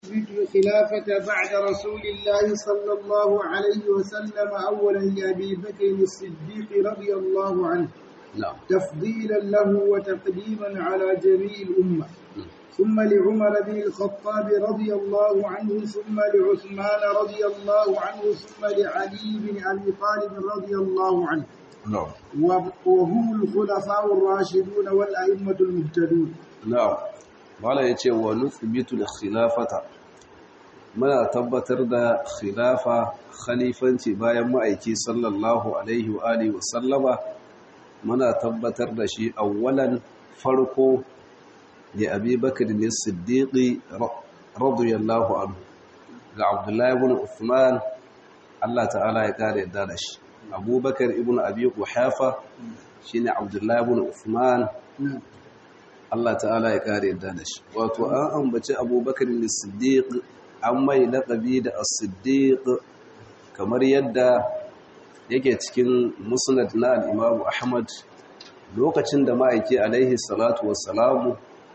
الخلافة بعد رسول الله صلى الله عليه وسلم أولا لأبي بكر الصديق رضي الله عنه نعم تفضيلا له وتقديما على جميع الأمة ثم لعمر بن الخطاب رضي الله عنه ثم لعثمان رضي الله عنه ثم لعلي بن أبي طالب رضي الله عنه نعم وهم الخلفاء الراشدون والأئمة المهتدون na'am mala yace wa nuthbitu al-khilafata muna tabbatar da khilafa khalifanci bayan ma'aiki sallallahu alaihi wa alihi wa sallama muna tabbatar da shi awwalan farko da Abi Bakr as-Siddiq radiyallahu anhu ga Abdullah ibn Uthman Allah ta'ala ya kare yadda da shi Abu Bakr ibn Abi Quhafa shine Abdullah ibn Uthman Allah ta'ala ya kare yadda da shi wato an ambaci abubakar ne siddiq an mai laƙabi da as-siddiq kamar yadda yake cikin musnad na al-imam ahmad lokacin da ma'aiki alaihi salatu wassalamu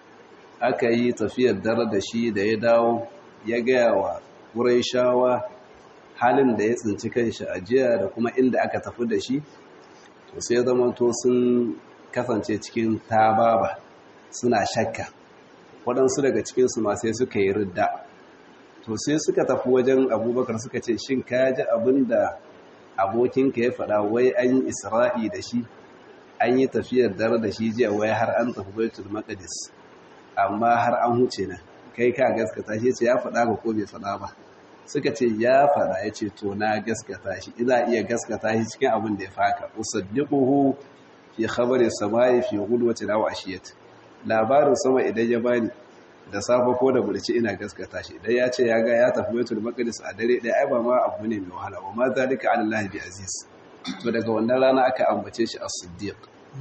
aka yi tafiyar dare da shi da ya dawo ya gaya wa ƙuraishawa halin da ya tsinci kanshi a jiya da kuma inda aka tafi da shi to sai zamanto sun kasance cikin tababa suna shakka waɗansu daga cikinsu ma sai suka yi ridda to sai suka tafi wajen abubakar suka ce shin ka ji abin da abokinka ya faɗa wai an yi isra'i da shi an yi tafiyar dare da shi jiya wai har an tafi baitul maqdis amma har an huce na kai ka gaskata shi ce ya faɗa ga ko bai faɗa ba suka ce ya faɗa ya ce to na gaskata shi ina iya gaskata shi cikin abin da ya faka usaddiquhu fi khabari samai fi ghudwati aw ashiyati labarin sama idan ya bani da safa ko da burci ina gaskata shi idan ya ce ya ga ya tafi baitul maqdis a dare ɗaya ai ba ma abu ne mai wahala ba ma zalika ala Allah bi aziz to daga wannan rana aka ambace shi as-siddiq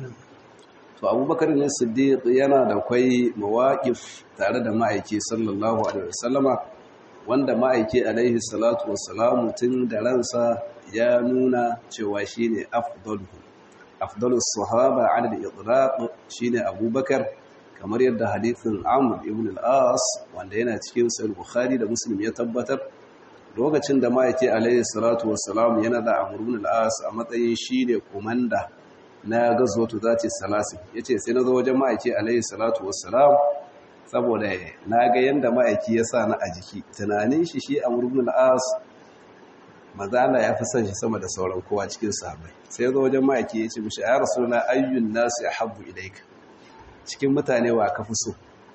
to abubakar ne siddiq yana da kwai mawaqif tare da ma'aiki sallallahu alaihi wasallama wanda ma'aiki alaihi salatu wassalamu tun da ransa ya nuna cewa shine afdalu afdalus sahaba ala al-itlaq shine abubakar kamar yadda hadithin Amr ibn al-As wanda yana cikin Sahih Bukhari da Muslim ya tabbatar lokacin da ma'aike alayhi salatu wassalam yana da Amr ibn al-As a matsayin shine komanda na gazwatu zati salasin yace sai nazo wajen ma'aike alayhi salatu wassalam saboda naga yanda ma'aiki ya sa na a jiki tunanin shi shi Amr ibn al-As maza Allah ya fi son shi sama da sauran kowa cikin sahabbai sai zo wajen ma'aiki yace mishi ya rasulullah ayyun nasi ahabbu ilayka cikin mutane wa ka fi so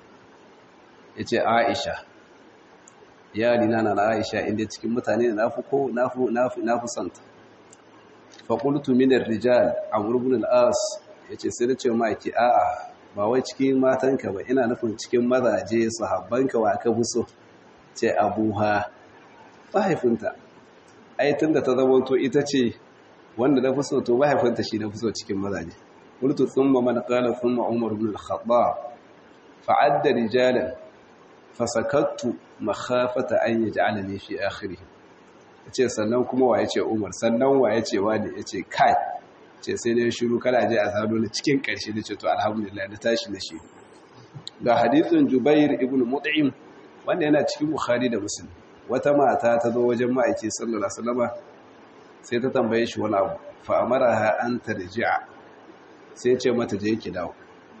ya ce aisha yalina na na aisha inda cikin mutane na fi ko na fi santa faƙultu minar rijal a murgunin al'as ya ce sai da ce maki a'a ba wai cikin matanka ba ina nufin cikin mazaje sahabbanka wa ka fi so ce abuha mahaifinta ai tun da ta zamanto ita ce wanda na fi so to mahaifinta shi na fi so cikin mazaje قلت ثم من قال ثم عمر بن الخطاب فعد رجالا فسكت مخافة أن يجعلني في آخره yace sannan kuma wa yace Umar sannan wa yace wani yace kai ce sai ne shiru kada je a sado na cikin karshe da ce to alhamdulillah da tashi na shi ga hadithin Jubair ibn Mut'im wanda yana cikin Bukhari da Muslim wata mata ta zo wajen ma'aiki sallallahu alaihi wasallama sai ta tambaye shi wani abu fa amaraha an tarji'a sai ce mata je ki dawo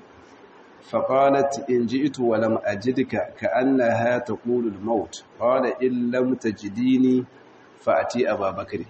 فقالت إن جئت ولم أجدك كأنها تقول الموت قال إن لم تجديني فأتي أبا بكر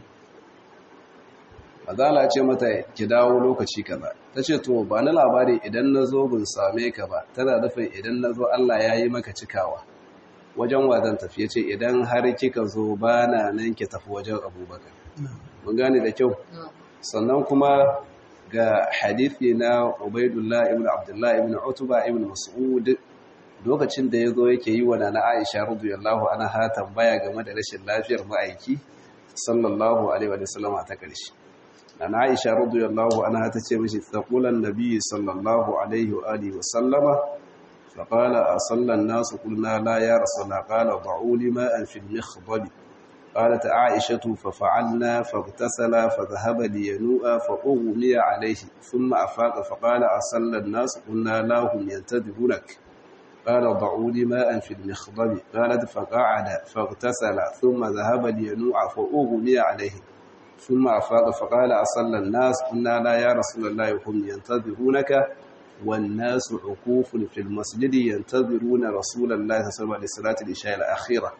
Mazala ce mata ki dawo lokaci kaza ta ce to ba na labari idan na zo bin same ka ba tana nufin idan na zo Allah ya yi maka cikawa wajen wazan tafiye ce idan har kika zo ba na nan ki tafi wajen abubakar mun gane da kyau sannan kuma ga hadithi na Ubaidullah ibn Abdullah ibn Utba ibn Mas'ud lokacin da yazo yake yi wa nana Aisha radiyallahu anha tambaya game da rashin lafiyar ma'aiki sallallahu alaihi wa sallam ta karshe nana Aisha radiyallahu anha ta ce mishi taqulan nabi sallallahu alaihi wa alihi wa sallama فقال أصلى الناس قلنا لا يا رسول الله قال ضعوا لي ماء في المخضب قالت عائشة ففعلنا فاغتسل فذهب لينوء فأغمي عليه ثم أفاق فقال أصلى الناس قلنا لا هم ينتظرونك قال ضعوا لي ماء في المخضب قالت فقعد فاغتسل ثم ذهب لينوع فأغمي عليه ثم أفاق فقال أصلى الناس قلنا لا يا رسول الله هم ينتظرونك والناس عكوف في المسجد ينتظرون رسول الله صلى الله عليه وسلم لصلاة العشاء الأخيرة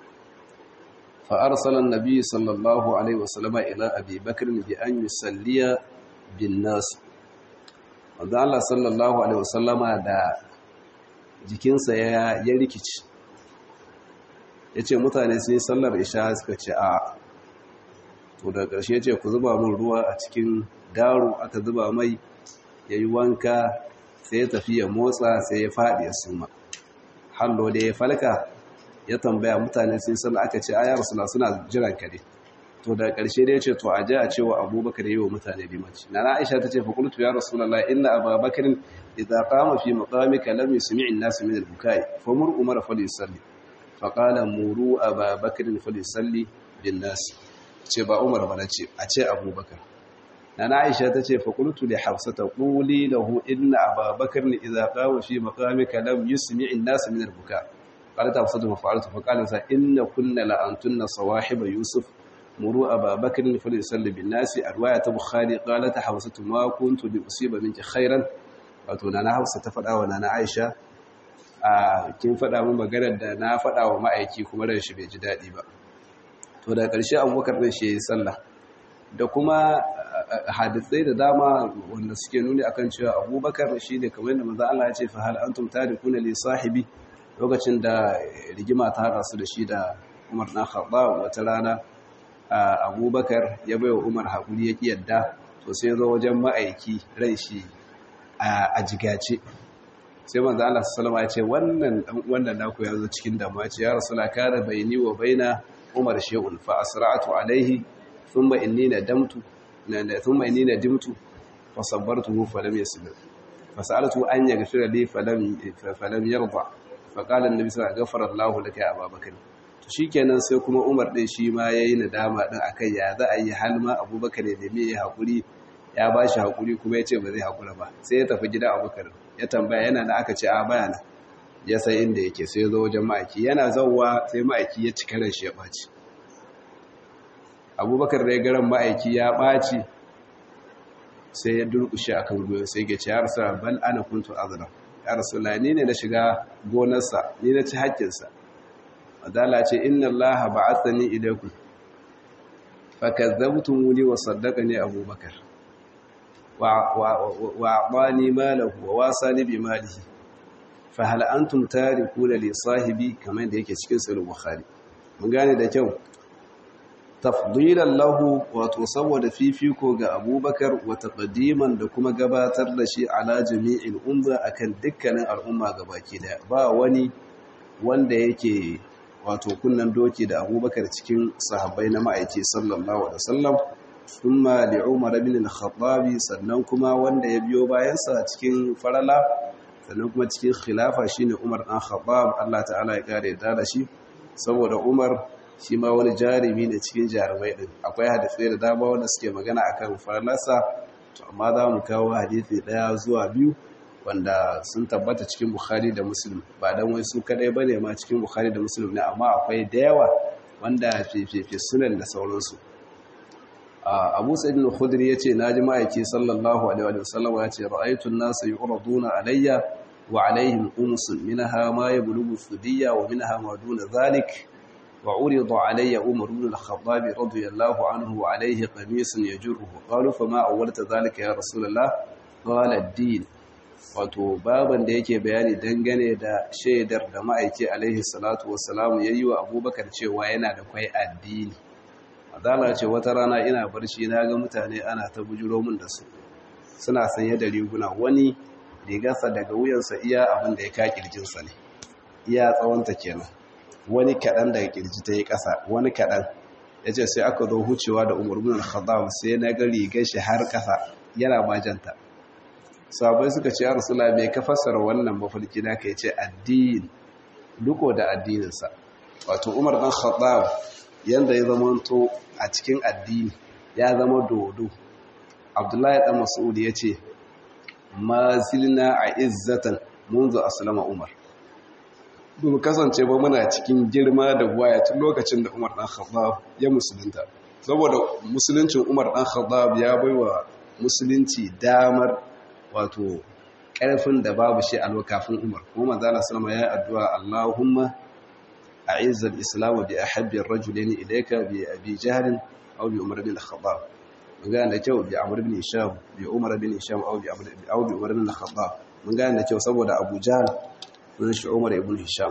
فأرسل النبي صلى الله عليه وسلم إلى أبي بكر بأن يصلي بالناس wanda Allah sallallahu Alaihi wasallama da jikinsa ya rikici ya ce mutane sun yi sallar isha suka ce a to da ƙarshe ce ku zuba min ruwa a cikin daro aka zuba mai ya yi wanka sai ya tafi ya motsa sai ya faɗi ya suma hallo da ya falka ya tambaya mutane sun sallar aka ce ayar suna suna jiran kare to da ƙarshe da ya ce to a ji a cewa abubakar yi wa mutane limanci na na aisha ta ce fa kultu ya rasulallah inna ababakarin idza qama fi maqamika lam yusmi' an-nas min al-bukai fa mur umar fa yusalli fa qala muru ababakarin fa yusalli bin nas ce ba umar ba ce a ce abubakar na na aisha ta ce fa kultu li hafsata quli lahu inna ababakarin idza qama fi maqamika lam yusmi' an-nas min al-bukai قالت حفصة ففعلت فقال إن كنا لأنتن صواحب يوسف مروا أبا بكر فليصلي بالناس الرواية بخاري قالت حفصة ما كنت لأصيب منك خيرا wato na na hausa ta faɗa wa na na aisha a kin faɗa min maganar da na faɗa wa ma'aiki kuma ran shi bai ji daɗi ba to da ƙarshe abubakar ɗin shi ya yi sallah da kuma hadisai da dama wanda suke nuni akan cewa abubakar shi ne kamar yadda maza Allah ya ce fa hal antum tarikuna li sahibi lokacin da rigima ta haɗa su da shi da Umar na Khattab wata rana abubakar ya bai wa umar haƙuri ya ƙi yadda to sai zo wajen ma'aiki ran shi a jigace sai manzo Allah sallama ya ce wannan wannan naku ya zo cikin damuwa ce ya rasula kana baini wa baina umar shay'un fa asra'tu alaihi thumma inni nadamtu thumma inni nadimtu fa sabbartuhu fa lam yasbir fa sa'altu an yaghfira li fa lam fa lam yarda fa qala an-nabi sallallahu alaihi wasallam ghafara Allahu laka ya ababakar shikenan sai kuma Umar din shi ma yayi nadama din akai ya za a yi halma Abubakar ya nemi ya hakuri ya bashi hakuri kuma yace ba zai hakura ba sai ya tafi gida Abubakar ya tambaya yana da aka ce a bayana ya sai inda yake sai ya zo wajen ma'aiki yana zawwa sai ma'aiki ya cika ran shi ya baci Abubakar da ya garan ma'aiki ya baci sai ya durkushe akan goyo sai ya ce ya rasul bal ana kuntu azra ya rasulullah ni ne na shiga gonarsa ni na ci haƙƙinsa adala ce inna allaha ba'athani ilaykum fakazzabtumuni wa saddaqani abubakar wa wa aqani malahu wa wasani bi malihi fa hal antum tarikuna li sahibi kamar da yake cikin sahih bukhari mun gane da kyau tafdilan lahu wato saboda fifiko ga abubakar wa taqdiman da kuma gabatar da shi ala jami'il umma akan dukkanin al'umma gabaki daya ba wani wanda yake wato kunnan doki da abubakar cikin sahabbai na ma'aiki sallallahu alaihi wasallam thumma li umar ibn al-khattab sannan kuma wanda ya biyo bayansa cikin farala sannan kuma cikin khilafa shine umar dan khattab Allah ta'ala ya kare da shi saboda umar shi ma wani jarumi ne cikin jarumai din akwai hadisi da dama wanda suke magana akan faralarsa to amma za mu kawo hadisi daya zuwa biyu wanda sun tabbata cikin Bukhari da Muslim ba dan wai su kadai bane ma cikin Bukhari da Muslim ne amma akwai da yawa wanda fififi sunan da sauransu Abu Sa'id al-Khudri yace naji ma'aiki sallallahu alaihi wa sallam yace ra'aytu an-nasa yu'raduna alayya wa alaihim umsun minha ma yablughu thudiyya wa minha ma duna dhalik وعرض علي عمر بن الخطاب رضي الله عنه وعليه قميص يجره قالوا فما أولت ذلك يا رسول الله قال الدين wato baban da yake bayani dangane da shaidar da ma'aiki alaihi salatu wassalamu yayi wa abubakar cewa yana da kwai addini adala ce wata rana ina barci na ga mutane ana ta bujuro min da su suna sanye da riguna wani rigarsa daga wuyansa iya abin da ya ka kirjinsa ne iya tsawonta kenan wani kaɗan daga kirji ta yi ƙasa wani kaɗan ya ce sai aka zo hucewa da umar bin al-khattab sai na ga rigar shi har ƙasa yana majanta sabai suka ce ya rasula mai ka fassara wannan mafarki na ka ce addini duko da addininsa wato umar dan khattab yanda ya zama to a cikin addini ya zama dodo abdullahi dan mas'ud ya ce ma zilna a izzatan munzu aslama umar mu kasance ba muna cikin girma da waya tun lokacin da Umar dan Khattab ya musulunta saboda musuluncin Umar dan Khattab ya baiwa musulunci damar wato ƙarfin da babu shi a lokacin Umar kuma manzo Allah sallama ya addu'a Allahumma a'izz al-islam bi ahabbi ar-rajulayn ilayka bi Abi Jahl aw bi Umar bin Khattab mun ga da kyau bi Amr bin Hisham bi Umar bin Hisham aw bi Amr aw bi Umar bin Khattab mun ga da kyau saboda Abu Jahl sunan shi Umar ibn Hisham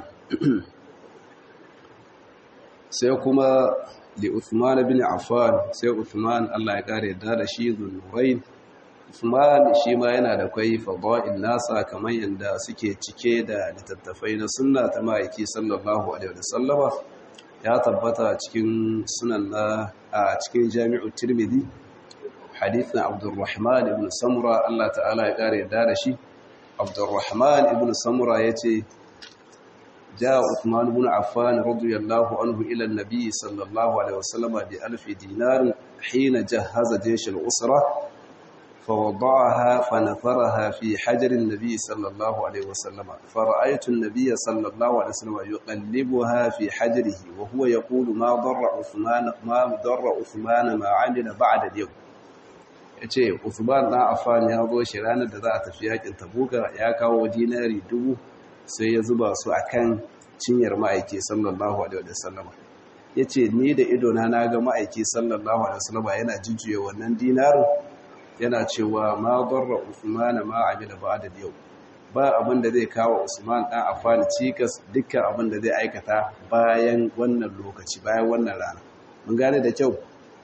sai kuma li Uthman bin Affan sai Uthman Allah ya kare da da shi zunnurain Uthman shi ma yana da kai fada'il nasa kamar yanda suke cike da littattafai na sunna ta ma'aiki sallallahu alaihi wasallama ya tabbata cikin sunan na a cikin Jami'u Tirmidhi hadithin Abdurrahman ibn Samura Allah ta'ala ya kare da da shi Abdurrahman ibn Samura yace جاء عثمان بن عفان رضي الله عنه إلى النبي صلى الله عليه وسلم بألف دينار حين جهز جيش الأسرة فوضعها فنثرها في حجر النبي صلى الله عليه وسلم فرأيت النبي صلى الله عليه وسلم يقلبها في حجره وهو يقول ما ضر عثمان ما ضر عثمان ما عمل بعد اليوم yace Uthman dan Affan ya zo shi ranar da za a tafi yakin Tabuka ya kawo dinari dubu sai ya zuba su a kan cinyar ma'aiki sallallahu alaihi wasallama ya ce ni da idona na ga ma'aiki sallallahu alaihi wasallama yana jujjuya wannan dinarin yana cewa ma barra usmana ma amila ba'da yau ba abin da zai kawo usman dan afani cikas dukkan abin da zai aikata bayan wannan lokaci bayan wannan rana mun gane da kyau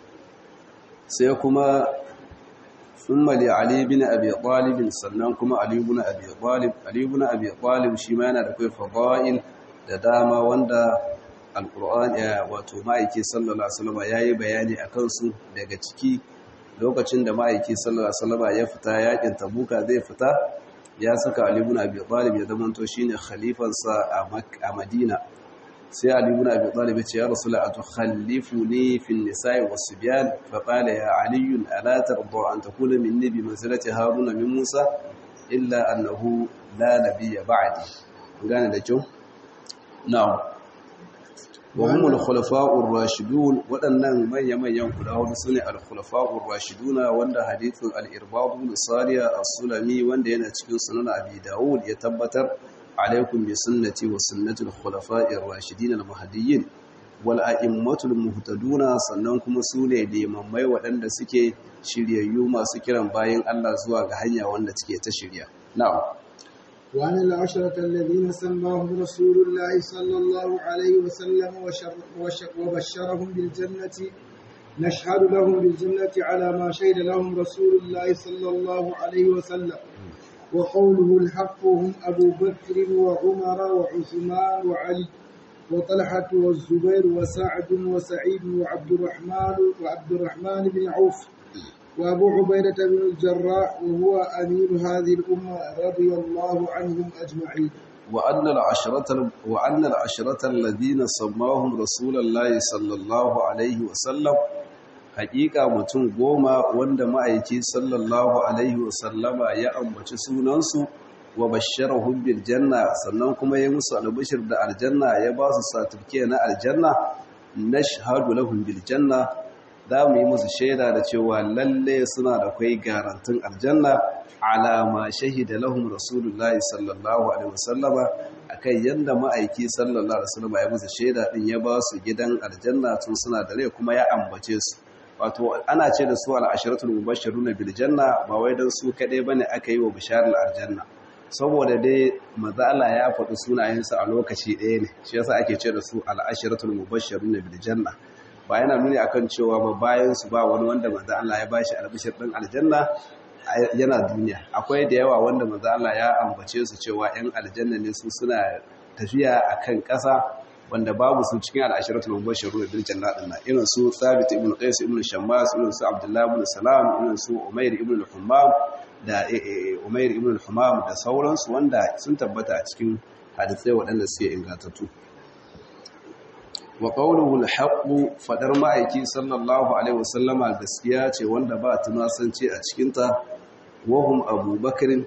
sai kuma ثم لعلي بن أبي طالب sannan kuma Ali ibn Abi Talib Ali ibn Abi Talib shi ma yana da kai fadail da dama wanda Al-Qur'an ya wato ma'aiki sallallahu alaihi wasallam yayi bayani akan su daga ciki lokacin da ma'aiki sallallahu alaihi wasallam ya fita yakin Tabuka zai fita ya saka Ali ibn Abi Talib ya zamanto shine khalifansa a Madina sai Ali ibn Abi Talib ya ce ya Rasul atukhallifuni fi an-nisa'i was-sibyan fa qala ya Ali ala tarda an takuna minni bi manzilati Haruna min Musa illa annahu la nabiyya ba'di gane da kyau na'am wa hum al-khulafa'ur rashidun wadannan manyan manyan guda hudu sune al-khulafa'ur rashiduna wanda hadithun al-irbad bin Sariya as-Sulami wanda yana cikin sunan Abi Dawud ya tabbatar عليكم بسنتي وسنة الخلفاء الراشدين المهديين والأئمة المهتدون sannan kuma su ne limammai waɗanda suke shiryayyu masu kiran bayan Allah zuwa ga hanya wanda suke ta shirya na'am وعن العشرة الذين سماهم رسول الله صلى الله عليه وسلم وبشرهم بالجنة نشهد لهم بالجنة على ما شهد لهم رسول الله صلى الله عليه وسلم وقوله الحق هم أبو بكر وعمر وعثمان وعلي وطلحة والزبير وسعد وسعيد وعبد الرحمن وعبد الرحمن بن عوف وأبو عبيدة بن الجراح وهو أمير هذه الأمة رضي الله عنهم أجمعين وأن العشرة وأن العشرة الذين سماهم رسول الله صلى الله عليه وسلم hakika mutum goma wanda ma'aiki sallallahu alaihi wasallama ya ambaci sunansu wa basharahum bil janna sannan kuma ya musu albishir da aljanna ya ba su satifike na aljanna nashhadu lahum bil janna za mu yi musu shaida da cewa lalle suna da kai garantin aljanna ala ma shahida lahum rasulullahi sallallahu alaihi wasallama akai yanda ma'aiki sallallahu alaihi wasallama ya musu shaida din ya ba su gidan aljanna tun suna da rai kuma ya ambace su wato ana ce da su al'ashiratul mubashiruna bil janna ba wai dan su kadai bane aka yi wa bisharar aljanna saboda dai maza Allah ya faɗi sunayensu a lokaci ɗaya ne shi yasa ake ce da su al'ashiratul mubashiruna bil janna ba yana nuni akan cewa ba bayan su ba wani wanda maza Allah ya bashi albishir din aljanna yana duniya akwai da yawa wanda maza Allah ya ambace su cewa ‘yan aljanna ne su suna tafiya a kan ƙasa wanda babu su cikin al'ashiratul mubashiru da bil janna din irin su Thabit ibn Qais ibn Shammas irin su Abdullah ibn Salam irin su Umair ibn al-Hammam da Umair ibn al-Hammam da sauransu wanda sun tabbata a cikin hadisai waɗanda suke ingantattu wa qawluhu al-haqq fadar ma'aiki sallallahu alaihi wasallama gaskiya ce wanda ba tunasance a cikin ta wahum abubakar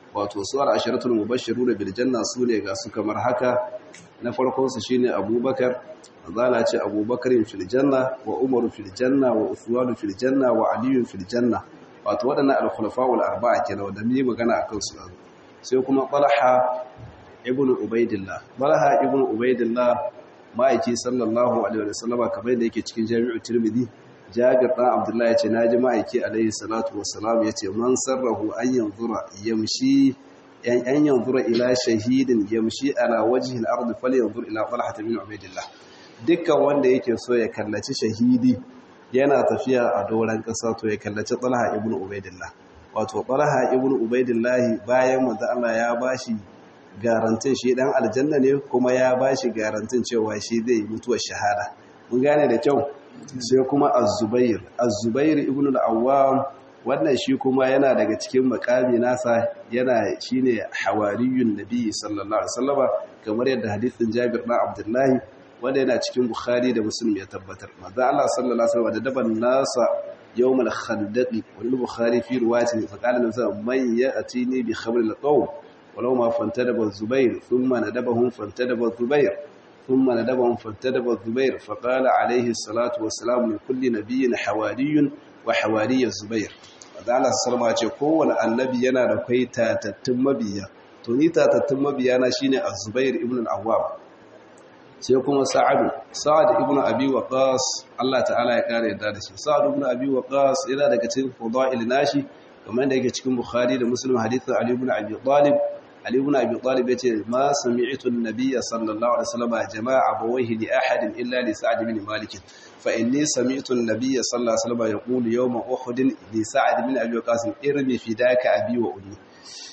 wato su al-asharatul mubashshiruna bil janna sune ga su kamar haka na farkon su shine Abubakar azala ce Abubakar fil janna wa Umar fil janna wa Uthman fil janna wa Ali fil janna wato wadannan al-khulafa'ul arba'a kenan wanda ni magana akan su sai kuma Talha ibn Ubaidillah Talha ibn Ubaidillah ma'aiki sallallahu alaihi wa sallama kamar da yake cikin Jami'u Tirmidhi Jabir dan Abdullah yace naji ma'aiki alaihi salatu wassalam yace man sarrahu an yanzura yamshi yan an yanzura ila shahidin yamshi ala wajhi al-ard falyanzur ila Talha ibn Ubaidillah dukkan wanda yake so ya kallaci shahidi yana tafiya a doran kasa to ya kallaci Talha ibn Ubaidillah wato Talha ibn Ubaidillah bayan manzo Allah ya bashi garantin shi dan aljanna ne kuma ya bashi garantin cewa shi zai mutuwar shahada mun gane da kyau sai kuma az-zubair az-zubair ibn al-awwam wannan shi kuma yana daga cikin makami nasa yana shine hawariyun nabi sallallahu alaihi wasallama kamar yadda hadisin Jabir bin Abdullahi wanda yana cikin Bukhari da Muslim ya tabbatar manzo Allah sallallahu alaihi wasallam da daban nasa yawm al-khandaq wal Bukhari fi riwayati fa qala nasa man ya'tini bi khabr al-qawm ولو ما فانتدب الزبير ثم ندبهم فانتدب الزبير ثم ندبهم فانتدب الزبير فقال عليه الصلاة والسلام لكل نبي حواري وحواري الزبير وذلك السلام عليه kowane annabi yana da kai tatattun mabiya to ni tatattun mabiya na shine az-zubair ibn al-awwab sai kuma sa'ad sa'ad ibn abi waqas Allah ta'ala ya kare yadda da shi sa'ad ibn abi waqas yana daga cikin fadail nashi kamar da yake cikin bukhari da muslim hadithin ali ibn abi talib Ali ibn Abi Talib yace ma sami'tu an-nabiyya sallallahu alaihi wasallam jama'a abawayhi li ahadin illa li Sa'd ibn Malik fa inni sami'tu an-nabiyya sallallahu alaihi wasallam yaqulu yawma Uhud li Sa'd ibn Abi Waqqas irmi fidaka abi wa ummi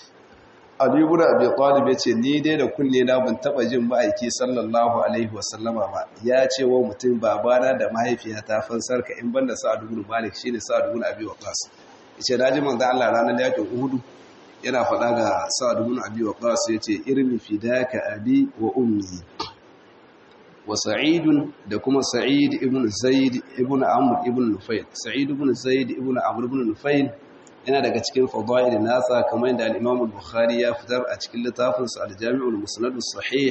Ali ibn Abi Talib yace ni dai da kunne na ban taba jin ma'aiki sallallahu alaihi wasallama ba ya ce wa mutum babana da mahaifiyata fansarka in banda Sa'd ibn Malik shine Sa'd ibn Abi Waqqas yace naji manzo Allah ranar yakin Uhud yana faɗa ga sa'ad ibn abi waqas yace irmi fidaka abi wa ummi wa sa'id da kuma sa'id ibn zaid ibn amr ibn nufayl sa'id ibn zaid ibn amr ibn nufayl yana daga cikin fadail nasa kamar yadda al-imam al-bukhari ya fitar a cikin littafin sa al-jami' al-musnad as-sahih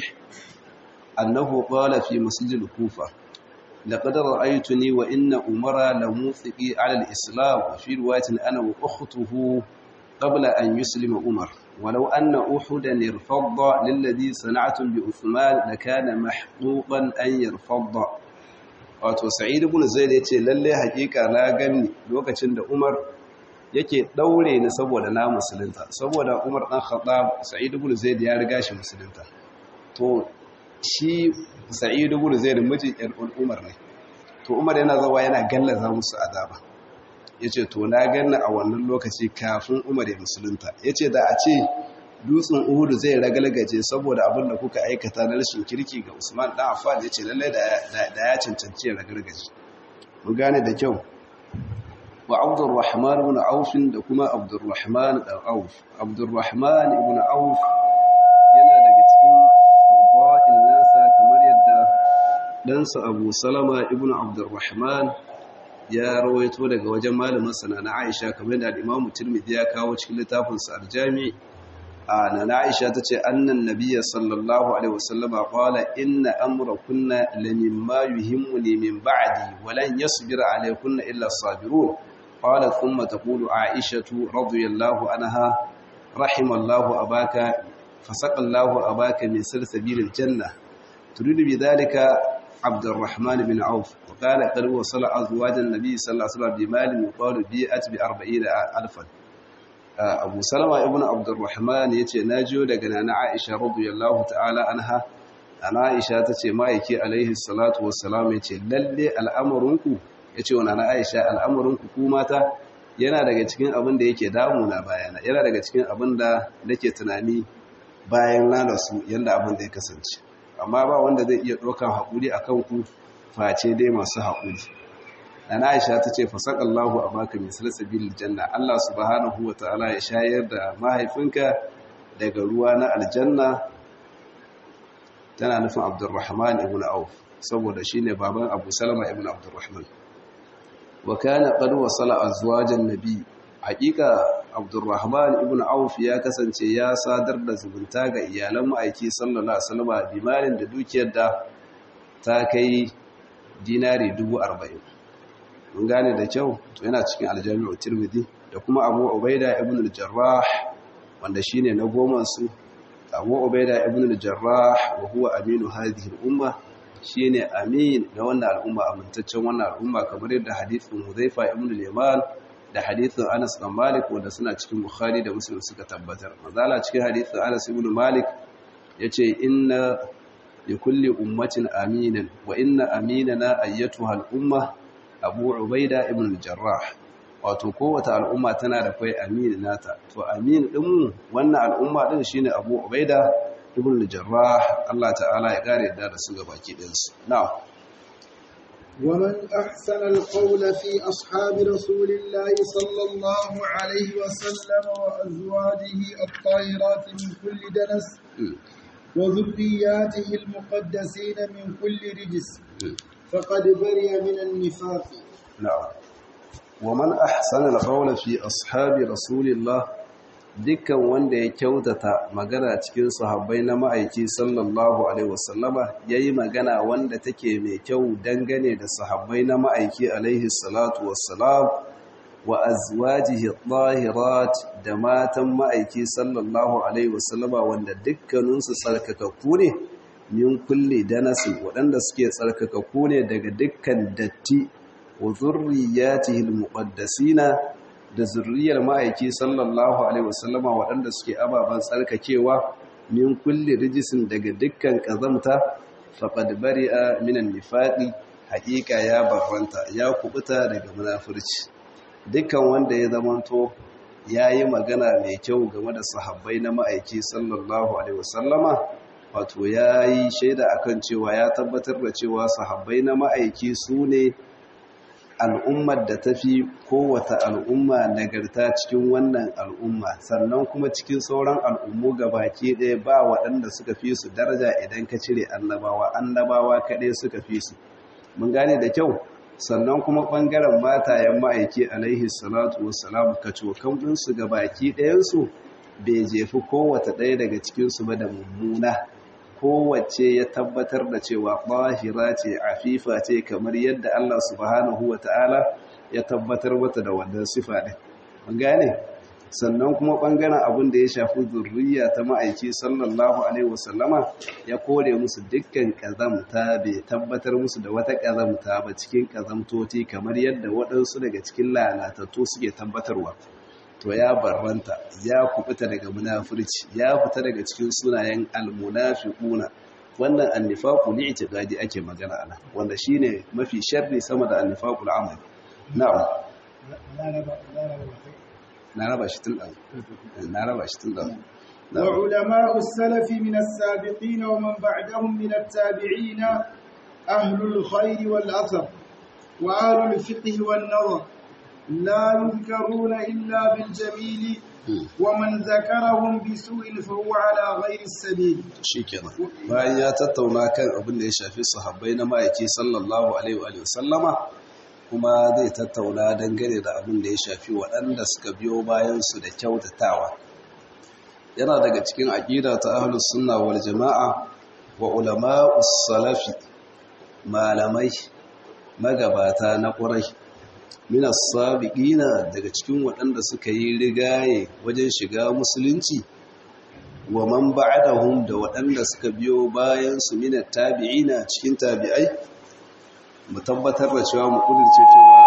annahu qala fi masjid al-kufa لقد رأيتني وإن أمر لموثقي على الإسلام في رواية أنا وأخته قبل أن يسلم عمر ولو أن أحدا ارفض للذي صنعتم بعثمان لكان محقوقا أن يرفض wato sa'id ibn zaid yace lalle hakika na gani lokacin da umar yake daure ni saboda na musulunta saboda umar dan khattab sa'id ibn zaid ya riga shi musulunta to shi sa'id ibn zaid mijin yar umar ne to umar yana zawa yana gallaza musu azaba ya ce to na ganna a wannan lokaci kafin umar ya musulunta ya ce da a ce dutsen uhudu zai ragalgaje saboda abin da kuka aikata na rashin kirki ga usman dan affan ya ce lallai da ya cancanci ya ragalgaje mu gane da kyau wa abdurrahman ibn auf da kuma abdurrahman dan auf abdurrahman ibn auf yana daga cikin fadail nasa kamar yadda ɗansa abu salama ibn abdurrahman ya rawaito daga wajen malamin sana na Aisha kamar da Imam Tirmidhi ya kawo cikin littafin sa Al-Jami' ana na Aisha tace annan nabiyyi sallallahu alaihi wasallam qala inna amrakunna lamimma yuhimmuni min ba'di wa lan yasbir alaykunna illa as-sabirun qala thumma taqulu Aisha radhiyallahu anha rahimallahu abaka fasaqallahu abaka min salsabilil janna turidu bidhalika عبد الرحمن بن عوف وقال قد وصل أزواج النبي صلى الله عليه وسلم بمال يقال بيئت بأربعين ألفا أبو سلمة ابن عبد الرحمن يتي ناجو دقنا عائشة رضي الله تعالى عنها أنا عائشة تتي مايكي عليه الصلاة والسلام يتي للي الأمرنكو يتي وانا عائشة الأمرنكو كوماتا yana daga cikin abin da yake damuna bayana yana daga cikin abin da nake tunani bayan na rasu yanda abin da ya kasance amma ba wanda zai iya ɗaukan haƙuri a kanku face dai masu haƙuri na aisha ta ce fasaƙallahu a baka mai salsabil janna Allah subhanahu wa ta'ala ya shayar da mahaifinka daga ruwa na aljanna tana nufin abdurrahman ibn auf saboda shi ne baban abu salama ibn abdurrahman wa kana qad wasala azwajan nabi haƙiƙa abdurrahman ibn auf ya kasance ya sadar da zumunta ga iyalan ma'aiki sallallahu alaihi wasallam bimalin da dukiyar da ta kai dinari 40 mun gane da kyau to yana cikin aljami'u tirmidhi da kuma abu ubaida ibn al-jarrah wanda shine na goma su abu ubaida ibn al-jarrah wa huwa aminu hadhihi al-umma shine amin na wannan al'umma amintaccen wannan al'umma kamar yadda hadithin Hudhaifa ibn al-Yaman da hadithin Anas bin Malik wanda suna cikin Bukhari da Muslim suka tabbatar mazala cikin hadithin Anas ibn Malik yace inna li kulli ummatin aminan wa inna aminana ayyatuha al-umma Abu Ubaida ibn al-Jarrah wato kowace al'umma tana da kai amin nata to amin din wannan al'umma din shine Abu Ubaida ibn al-Jarrah Allah ta'ala ya kare da da su gabaki din su na'am ومن أحسن القول في أصحاب رسول الله صلى الله عليه وسلم وأزواجه الطاهرات من كل دنس وذرياته المقدسين من كل رجس فقد برئ من النفاق نعم ومن أحسن القول في أصحاب رسول الله dukkan wanda ya kyautata magana cikin sahabbai na ma'aiki sallallahu alaihi wasallama yayi magana wanda take mai kyau dangane da sahabbai na ma'aiki alaihi salatu wassalam wa azwajihi tahirat da matan ma'aiki sallallahu alaihi wasallama wanda dukkaninsu tsarkakakku ne min kulli danasin waɗanda suke tsarkakakku ne daga dukkan datti wa zurriyatihi almuqaddasina da zurriyar ma'aiki sallallahu alaihi wasallama waɗanda suke ababen tsarkakewa min kulli rijisin daga dukkan ƙazamta faqad bari'a minan nifaqi haƙiƙa ya barranta ya kubuta daga munafurci dukkan wanda ya zamanto yayi magana mai kyau game da sahabbai na ma'aiki sallallahu alaihi wasallama wato yayi shaida akan cewa ya tabbatar da cewa sahabbai na ma'aiki su ne al'ummar da ta fi kowata al'umma nagarta cikin wannan al'umma sannan kuma cikin sauran al'ummu baki ɗaya ba waɗanda suka fi su daraja idan ka cire annabawa annabawa kaɗai suka fi su mun gane da kyau sannan kuma ɓangaren matayen ma'aiki alaihi salatu wassalam ka cokan ɗinsu baki ɗayansu bai jefi kowata ɗaya daga cikinsu ba da mummuna kowace ya tabbatar da cewa ɓahira ce afifa ce kamar yadda Allah subhanahu wa ta'ala ya tabbatar mata da wannan sifa ɗin. Mun gane? Sannan kuma ɓangaren abin da ya shafi zurriya ta ma'aiki sallallahu Alaihi wasallama ya kore musu dukkan ƙazamta bai tabbatar musu da wata ƙazamta ba cikin ƙazamtoti kamar yadda waɗansu daga cikin lalatattu suke tabbatarwa. to ya barranta ya kubuta daga munafurci ya fita daga cikin sunayen almunafiquna wannan annifaqu li'tiqadi ake magana ana wanda shine mafi sharri sama da annifaqul amal na'am na raba shi tun dan na raba shi tun dan وعلماء السلف من السابقين ومن بعدهم من التابعين أهل الخير والأثر وأهل الفقه والنظر لا يذكرون إلا بالجميل ومن ذكرهم بسوء فهو على غير السبيل shikenan bayan ya tattauna kan abin da ya shafi sahabbai na ma'aiki sallallahu alaihi wa sallama kuma zai tattauna dangane da abin da ya shafi waɗanda suka biyo bayan su da kyautatawa yana daga cikin aqida ta ahlus sunna wal jamaa wa ulama'us salafi malamai magabata na ƙurai minas sabiqina daga cikin waɗanda suka yi rigaye wajen shiga musulunci wa man ba'dahum da waɗanda suka biyo bayan su minat tabi'ina cikin tabi'ai mu tabbatar da cewa mu kudurce cewa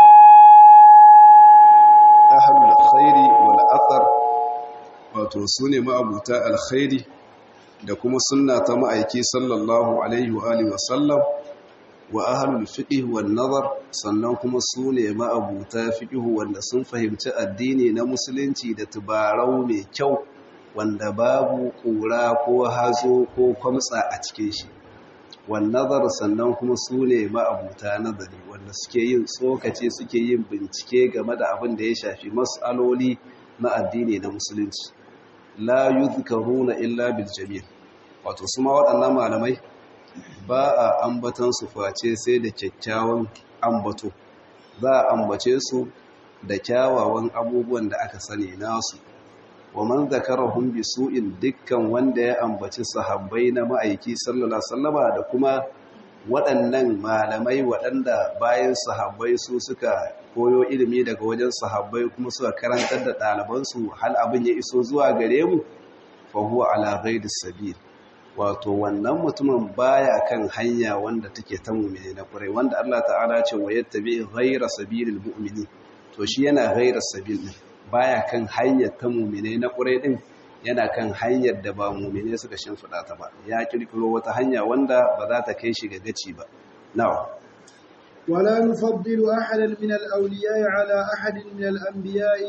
ahlul khairi wal athar wato sune ma'abuta alkhairi da kuma sunna ta ma'aiki sallallahu alaihi wa alihi wa sallam wa ahlul fiqh wan nazar sannan kuma su ne ma'abuta fiqh wanda sun fahimci addini na musulunci da tubarau mai kyau wanda babu kura ko hazo ko kwamtsa a cikin shi wan nazar sannan kuma su ne ma'abuta nazari wanda suke yin tsokace suke yin bincike game da abin da ya shafi mas'aloli na addini na musulunci la yuzkaruna illa bil jamil wato su ma waɗannan malamai ba a ambatan su face sai da kyakkyawan ambato za a ambace su da kyawawan abubuwan da aka sani nasu wa man zakarahum bi su'in dukkan wanda ya ambaci sahabbai na ma'aiki sallallahu alaihi wasallama da kuma waɗannan malamai waɗanda bayan sahabbai su suka koyo ilimi daga wajen sahabbai kuma suka karantar da ɗalibansu hal abin ya iso zuwa gare mu fa huwa ala ghairi sabil wato wannan mutumin baya kan hanya wanda take ta mu'mini na kurai wanda Allah ta'ala ce wa yattabi ghaira sabilil mu'mini to shi yana ghaira sabil din baya kan hanyar ta mu'mini na kurai din yana kan hanyar da ba mu'mini suka shimfida ta ba ya kirkiro wata hanya wanda ba za ta kai shi ga gaci ba na'am ولا نفضل أحدا من الأولياء على أحد من الأنبياء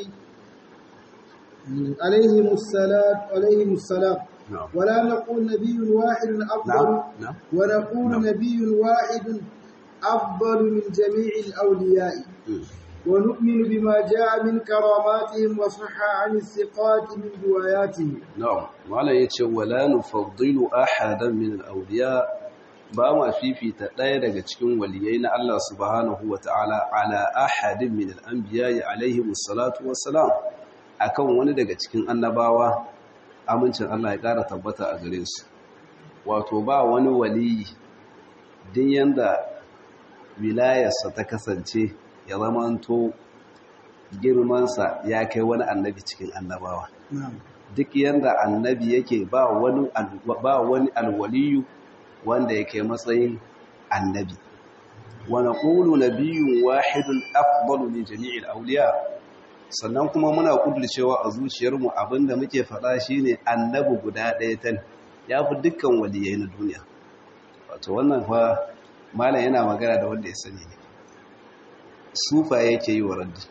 عليهم السلام عليهم السلام نعم ولا نقول نبي واحد أفضل نعم نعم ونقول نعم. نبي واحد أفضل من جميع الأولياء مم. ونؤمن بما جاء من كراماتهم وصح عن الثقات من رواياتهم na'am malam yace wala nufaddilu ahadan min al-awliya ba ma fifita ɗaya daga cikin waliyai na Allah subhanahu wata'ala ala ahadin min al-anbiya alaihi wassalatu wassalam akan wani daga cikin annabawa amincin Allah ya ƙara tabbata a gare su wato ba wani waliyi din yanda wilayarsa ta kasance ya zamanto girmansa ya kai wani annabi cikin annabawa نعم duk yanda annabi yake ba wani al- ba wani alwaliyu wanda yake matsayin annabi wa naqulu nabiyyun wahidun afdalu min jami'il awliya sannan kuma muna kudurcewa a zuciyarmu abinda muke faɗa shine annabi guda ɗaya tan yafi dukkan waliyai na duniya wato wannan fa malam yana magana da wanda ya sani ne sufa yake yi wa raddi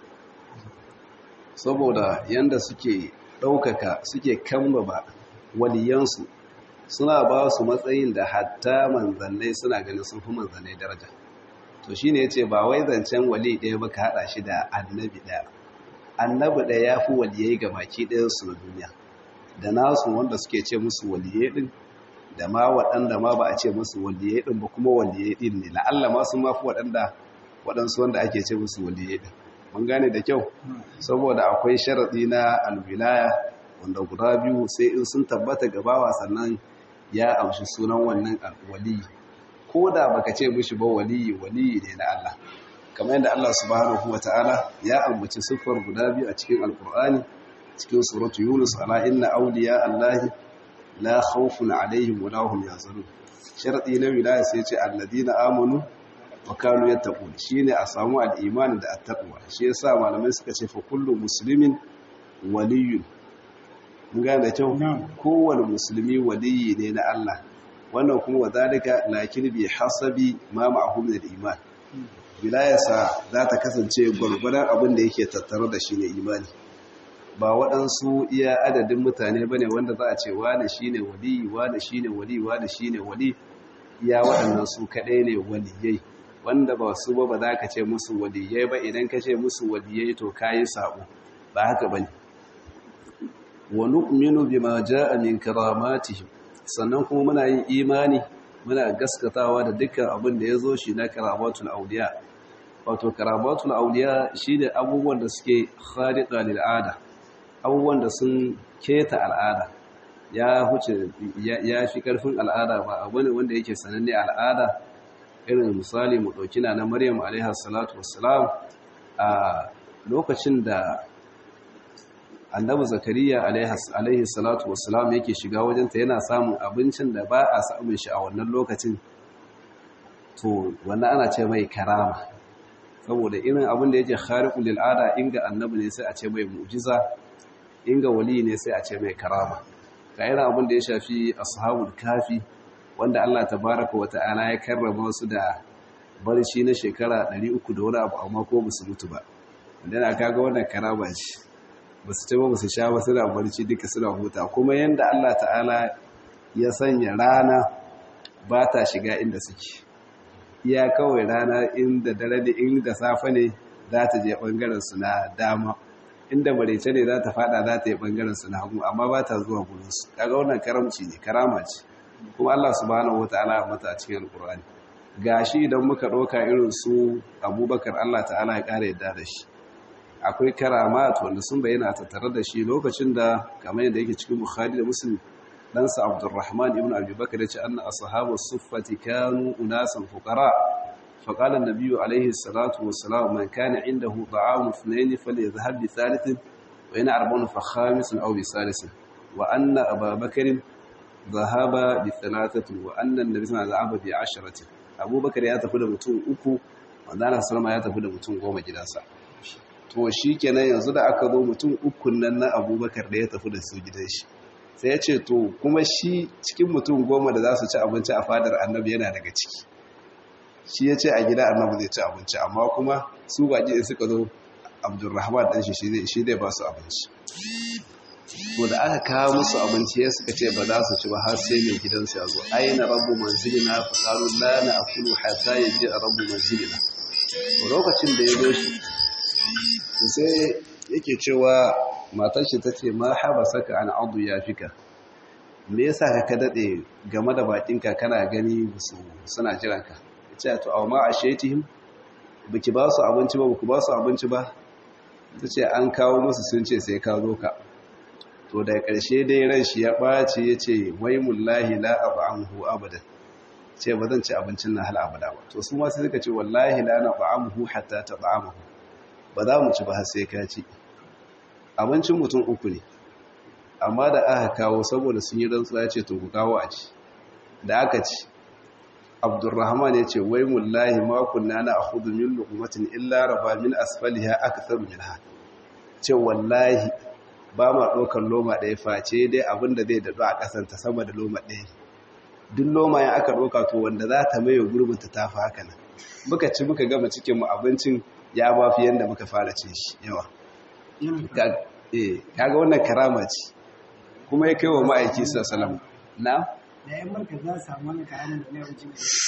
saboda yanda suke ɗaukaka suke kambaba waliyansu suna ba su matsayin da hatta manzannai suna ganin sun fi manzannai daraja to shi ne ya ce ba wai zancen wali ɗaya ba ka haɗa shi da annabi ɗaya annabi ɗaya ya fi waliyai ga baki ɗayansu na duniya da nasu wanda suke ce musu waliyai ɗin da ma waɗanda ma ba a ce musu waliyai ɗin ba kuma waliyai ɗin ne la'alla ma sun ma fi waɗanda waɗansu wanda ake ce musu waliyai ɗin mun gane da kyau saboda akwai sharaɗi na alwilaya wanda guda biyu sai in sun tabbata gabawa sannan ya amshi sunan wannan waliyi ko da baka ce mishi ba waliyi waliyi ne na Allah kamar yadda Allah subhanahu wata'ala ya ambaci siffar guda biyu a cikin alkur'ani cikin suratu yunus ala inna awliya allahi la khawfun alaihim wa lahum yahzanun sharadi na wilaya sai ce alladina amanu wa kanu yattaqun shine a samu al-iman da at-taqwa shi yasa malamai suka ce fa kullu muslimin waliyyun mun gane da kyau Na'am. kowane musulmi waliyi ne na Allah wannan kuma wadalika lakin bi hasabi ma ma'ahu min al-iman wilayarsa za ta kasance gwargwadon abin da yake tattare da shi ne imani ba waɗansu iya adadin mutane bane wanda za a ce wane shine waliyi wane shine wali wane shine wali iya waɗannan su kaɗai ne waliyai wanda ba su ba ba za ka ce musu waliyai ba idan ka ce musu waliyai to kayi sabo ba haka bane wa nu'minu bima jaa min karamatihim sannan kuma muna yin imani muna gaskatawa da dukkan abin da yazo shi na karamatul awliya wato karamatul awliya shine abubuwan da suke khariqa lil ada abubuwan da sun keta al'ada ya huce ya fi karfin al'ada ba abu ne wanda yake sananne al'ada irin misali mu dauki na Maryam alaiha salatu wassalam a lokacin da annabi zakariya alaihi salatu wassalam yake shiga wajenta yana samun abincin da ba a samun shi a wannan lokacin to wannan ana ce mai karama saboda irin abin da yake khariqul lil ada inga annabi ne sai a ce mai mu'jiza inga wali ne sai a ce mai karama ga irin abin da ya shafi ashabul kafi wanda Allah tabaraka wa ta'ala ya karrama su da barci na shekara 300 da wani abu amma ko ba su mutu ba wanda na kaga wannan karama ce ba su ba su sha ba suna barci duka suna huta kuma yadda Allah ta'ala ya sanya rana ba ta shiga inda suke iya kawai rana inda dare da inda safe ne za ta je ɓangaren su na dama inda marece ne za ta fada za ta yi ɓangaren su na hagu amma ba ta zuwa gurinsu kaga wannan karamci ne karama ce kuma Allah subhanahu wataala ya mata a cikin alkur'ani gashi idan muka ɗauka irin su abubakar Allah ta'ala ya ƙara yadda da shi akwai karamat wanda sun bayyana tattare da shi lokacin da kamar yadda yake cikin bukhari da muslim ɗansa abdurrahman ibn abubakar ya ce anna ashabu suffati kanu unasan fuqara فقال النبي عليه الصلاة والسلام من كان عنده طعام اثنين فليذهب بثالث وإن أربعون فخامس أو بثالث وأن أبا بكر ذهب بثلاثة وأن النبي صلى الله عليه وسلم ذهب بعشرة أبو بكر ya tafi da mutum uku wanda Allah sallama ya tafi da mutum goma gidansa to shi kenan yanzu da aka zo mutum ukun nan na abubakar da ya tafi da su gidan shi sai ya ce to kuma shi cikin mutum goma da za su ci abinci a fadar annabi yana daga ciki shi ya ce a gida annabi zai ci abinci amma kuma su baƙi in suka zo abdurrahman ɗan shi shi zai ba su abinci to da aka kawo musu abinci ya suka ce ba za su ci ba har sai mai gidansu ya zo aina rabu manzilina fa qalu la na'kulu hatta yaji rabu manzilina lokacin da ya zo shi sai yake cewa matar shi tace ma haba saka an adu ya fika me yasa ka ka dade game da bakinka kana gani su suna jiranka ce to aw ma ashetihim biki ba su abinci ba ku ba su abinci ba tace an kawo musu sun ce sai ka zo ka to da ƙarshe dai ran shi ya ɓaci ya ce wai mullahi la ab'amhu abadan ce ba zan ci abincin nan hal abada ba to su ma sai suka ce wallahi la na ba'amhu hatta ta ba'amhu ba za mu ci ba har sai ka ci abincin mutum uku ne amma da aka kawo saboda sun yi rantsuwa ya ce to ku kawo a ci da aka ci abdurrahman ya ce wai mullahi ma kunna na akhudhu min luqmatin illa raba min asfaliha aktharu minha ce wallahi ba ma ɗaukar loma ɗaya face dai abin da zai daɗu a ƙasanta sama da loma ɗaya duk loma ya aka ɗauka to wanda za ta maye gurbinta ta fi haka nan muka ci muka gama cikinmu abincin ya ba fi yadda muka fara cin shi yawa kaga wannan karama ce kuma ya kai wa ma'aiki sallam na da yan marka za su samu wani karamin da na wuce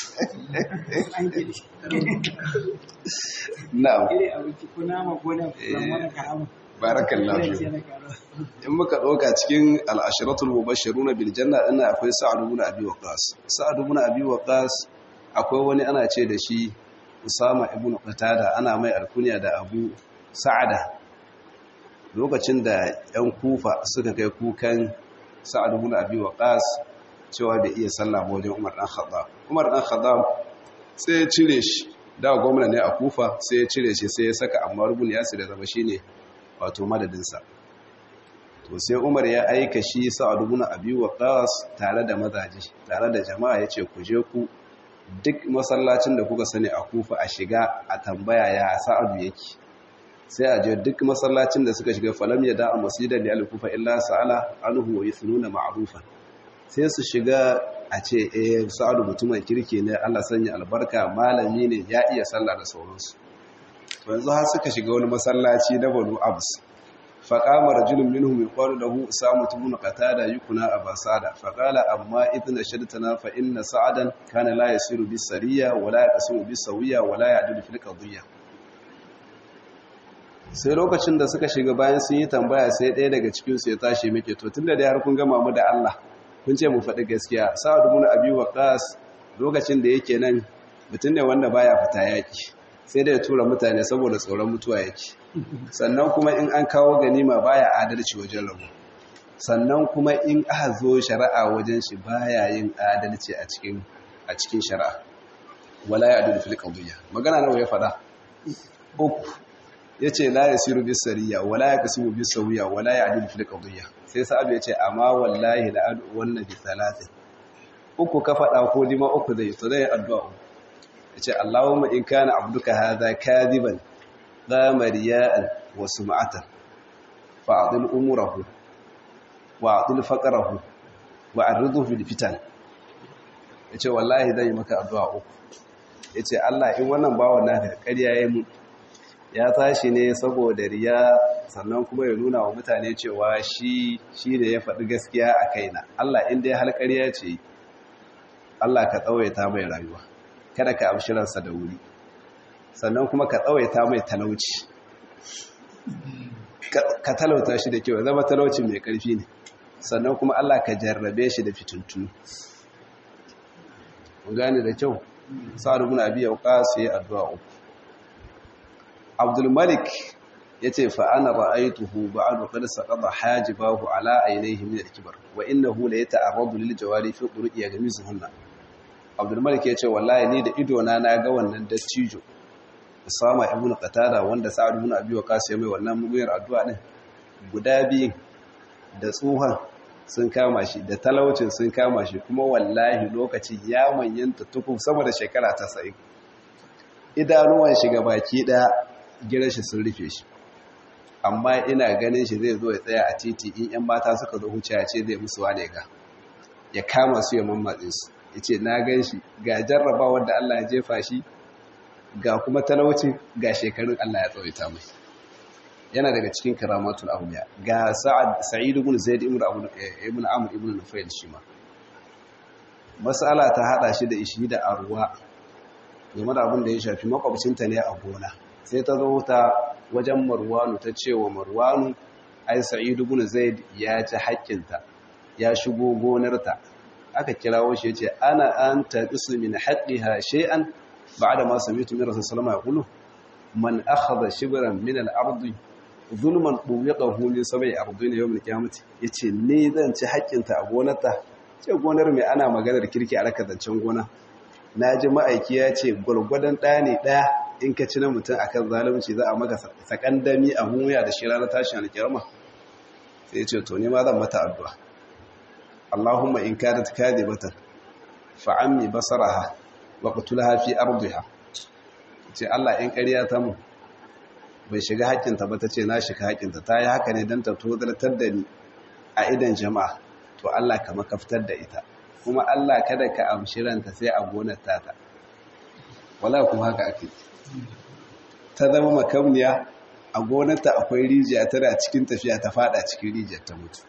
na'am ire abinci ko nama ko da wani karamin barakallahu in muka ɗauka cikin al'ashiratul mubashiruna bil janna ina akwai sa'ad ibn abi waqas sa'ad ibn abi waqas akwai wani ana ce da shi usama ibn qatada ana mai alkunya da abu sa'ada lokacin da yan kufa suka kai kukan sa'ad ibn abi waqas cewa bai iya sallah ba wajen umar dan khattab umar dan khattab sai ya cire shi da gwamna ne a kufa sai ya cire shi sai ya saka ammar ibn yasir da zama shine wato madadinsa to sai umar ya aika shi sa'ad ibn abi waqas tare da mazaji tare da jama'a yace ku je ku duk masallacin da kuka sani a kufa a shiga a tambaya ya sa'adu yake sai a je duk masallacin da suka shiga falam ya da'a masjidan li al-kufa illa sa'ala anhu wa yathnuna ma'rufan sai su shiga a ce eh sa'adu mutumin kirki ne Allah sanya albarka malami ne ya iya sallah da sauransu yanzu har suka shiga wani masallaci na banu abs faƙama rajulun minhum yuqalu lahu usamu ibn qatada yukuna abasada faqala amma idna shadtana fa inna sa'adan kana la yasiru bis sariya wa la yaqsimu bis sawiya wa la ya'dilu fil qadiyya sai lokacin da suka shiga bayan sun yi tambaya sai ɗaya daga cikin su ya tashi muke to tunda da har kun gama mu da Allah kun ce mu faɗi gaskiya sa'ad ibn abi waqas lokacin da yake nan mutum ne wanda baya fita yaki sai da ya tura mutane saboda tsoron mutuwa yake sannan kuma in an kawo ganima baya adalci wajen rabu sannan kuma in aka zo shari'a wajen shi baya yin adalci a cikin a cikin shari'a wala ya adu fil qadiyya magana nawa ya fada uku yace la yasiru bis sariya wala yaqsimu bis sawiya wala ya adu fil qadiyya sai sa'ab yace amma wallahi la adu wannan bi thalathin uku ka fada ko dima uku zai to zai addu'a yace Allahumma in kana abduka hadha kadiban dama riya'an wa sum'atan fa'dil umurahu wa adil faqrahu wa arridhu fil fitan yace wallahi zai maka addu'a uku yace Allah in wannan bawan naka ƙarya yayi mu ya tashi ne saboda riya sannan kuma ya nuna wa mutane cewa shi shi da ya faɗi gaskiya a kaina Allah in dai har ƙarya ce Allah ka tsawaita mai rayuwa kada ka amshi ransa da wuri sannan kuma ka tsawaita mai talauci ka talauta shi da kyau zama talauci mai ƙarfi ne sannan kuma Allah ka jarrabe shi da fitintunu ku gane da kyau sa'ad ibn abi waqas yayi addu'a uku Abdul Malik yace fa ana ra'aytuhu ba'du qad saqada hajibahu ala aynayhi min al-kibar wa innahu la yata'arradu lil jawari fi turuqi yagmizuhunna Abdul Malik yace wallahi ni da ido na na ga wannan dattijo Usama ibn Qatada wanda Sa'ad ibn Abi Waqqas ya mai wannan muguyar addu'a din guda biyu da tsohon sun kama shi da talaucin sun kama shi kuma wallahi lokaci ya manyanta tukun sama da shekara ta sa'i idanuwan shiga baki ɗaya gidan shi sun rufe shi amma ina ganin shi zai zo ya tsaya a titi in 'yan mata suka zo huce ya ce zai musu wane ga ya kama su ya mammatse su ya ce na gan shi ga jarraba wanda Allah ya jefa shi ga kuma talauci ga shekarun Allah ya tsawaita mai yana daga cikin karamatul awliya ga sa'ad sa'id ibn zaid ibn abu ibn amr ibn nufail shi ma mas'ala ta hada shi da ishi da arwa game da abin da ya shafi makwabcinta ne a gona sai ta zo ta wajen marwanu ta ce wa marwanu ai sa'id ibn zaid ya ci haƙƙinta ya shigo gonarta aka kirawo shi yace ana anta qismu min haqqiha shay'an ba'da ma sami'tu min rasul sallallahu alaihi wasallam man akhadha shibran min al-ardi zulman ɗuwiƙahu min sabai ardina yau mulki hamati ya ce ne zan ci haƙƙinta a gonarta ce gonar mai ana maganar kirki a raka zancen gona na ji ma'aiki ya ce gwargwadon ɗaya ne ɗaya in ka ci na mutum a kan zalunci za a maka sakandami a hunya da shi ranar tashin alƙiyarma sai ya ce to ne ma zan mata addu'a Allahumma in kadat kadibatan fa ammi basaraha wa qutulha fi ardiha ce Allah in ƙarya ta mu bai shiga haƙƙinta ba ta ce na shiga haƙƙinta ta yi haka ne don ta tozartar da ni a idan jama'a to Allah ka makaftar da ita kuma Allah kada ka amshi ranta sai a gonar tata wala kuma haka ake ta zama makamniya a gonarta akwai rijiya tana cikin tafiya ta fada cikin rijiyar ta mutu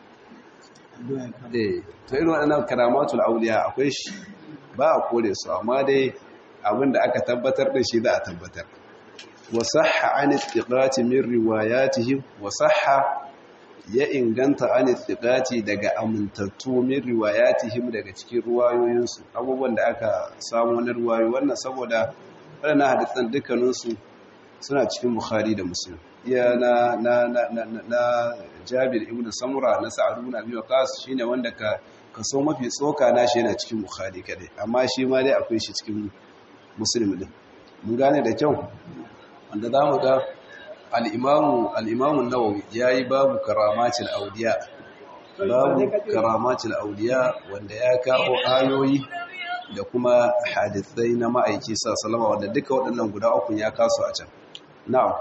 eh to irin waɗannan karamatul auliya akwai shi ba a kore su amma dai abin da aka tabbatar da shi za a tabbatar وصح عن الثقات من رواياتهم وصح ya inganta an istiqati daga amintattu min riwayatihim daga cikin ruwayoyinsu abubuwan da aka samu na ruwayoyi wannan saboda waɗannan hadisan dukkaninsu suna cikin bukhari da muslim iya na na na na, na jabir ibn samura na sa'ad ibn abi waqas shine wanda ka kaso mafi tsoka na shi yana cikin bukhari kadai amma shi ma dai akwai shi cikin muslim din mun gane da kyau wanda za mu ga al'imamun nawawi ya yi babu karamacin auliya babu karamacin auliya wanda ya kawo ayoyi da kuma hadithai na ma'aiki sa salama wanda duka waɗannan guda uku ya kasu a can na'am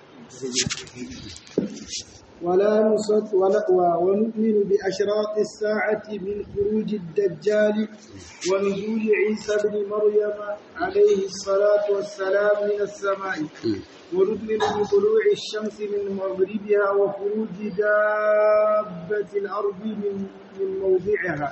ولا نصد ولا ونؤمن بأشراط الساعة من خروج الدجال ونزول عيسى بن مريم عليه الصلاة والسلام من السماء ونؤمن بطلوع الشمس من مغربها وخروج دابة الأرض من من موضعها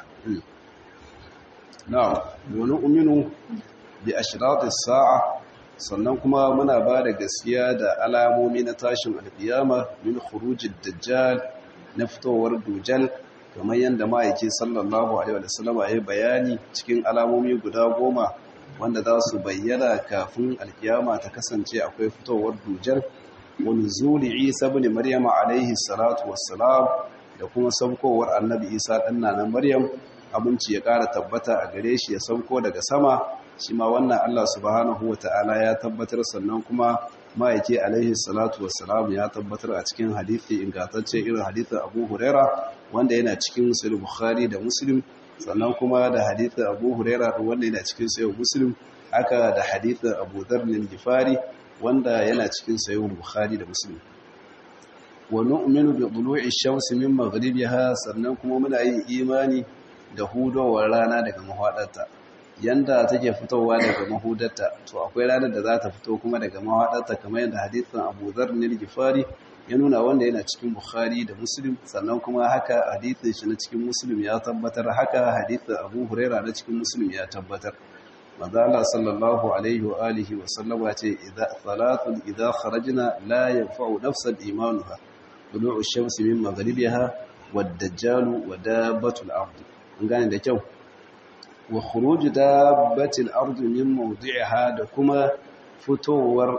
نعم ونؤمن بأشراط الساعة sannan kuma muna ba da gaskiya da alamomi na tashin alkiyama min khurujid dajjal na fitowar dujal kamar yadda ma'aiki sallallahu alaihi wa sallam ya bayani cikin alamomi guda goma wanda za su bayyana kafin alkiyama ta kasance akwai fitowar dujal wa nuzuli isa ibn maryama alaihi salatu wassalam da kuma saukowar annabi isa ɗanna na maryam abinci ya ƙara tabbata a gare shi ya sauko daga sama shi ma wannan Allah subhanahu wa ta'ala ya tabbatar sannan kuma ma'aike alaihi salatu wassalam ya tabbatar a cikin hadithi ingantacce irin hadithin abu huraira wanda yana cikin musulun bukhari da muslim sannan kuma da hadithin abu huraira wanda yana cikin sayo muslim haka da hadithin abu zarnin gifari wanda yana cikin sayo bukhari da muslim wa nu'minu bi dhulu'i shamsi min maghribiha sannan kuma muna yin imani da hudowar rana daga mahadarta yanda take fitowa daga mahudarta to akwai ranar da za ta fito kuma daga mahadarta kamar yadda hadisin Abu Dharr ne Gifari ya nuna wanda yana cikin Bukhari da Muslim sannan kuma haka hadisin shi na cikin Muslim ya tabbatar haka hadisin Abu Huraira na cikin Muslim ya tabbatar manzo Allah sallallahu alaihi wa alihi wa sallama ce idza salatun idza kharajna la yanfa'u nafsan imanuha tulu'u ash-shamsi min maghribiha wad-dajjalu wa dabbatul ard an gane da kyau wa khuruj dabbatil ard min mawdi'iha da kuma fitowar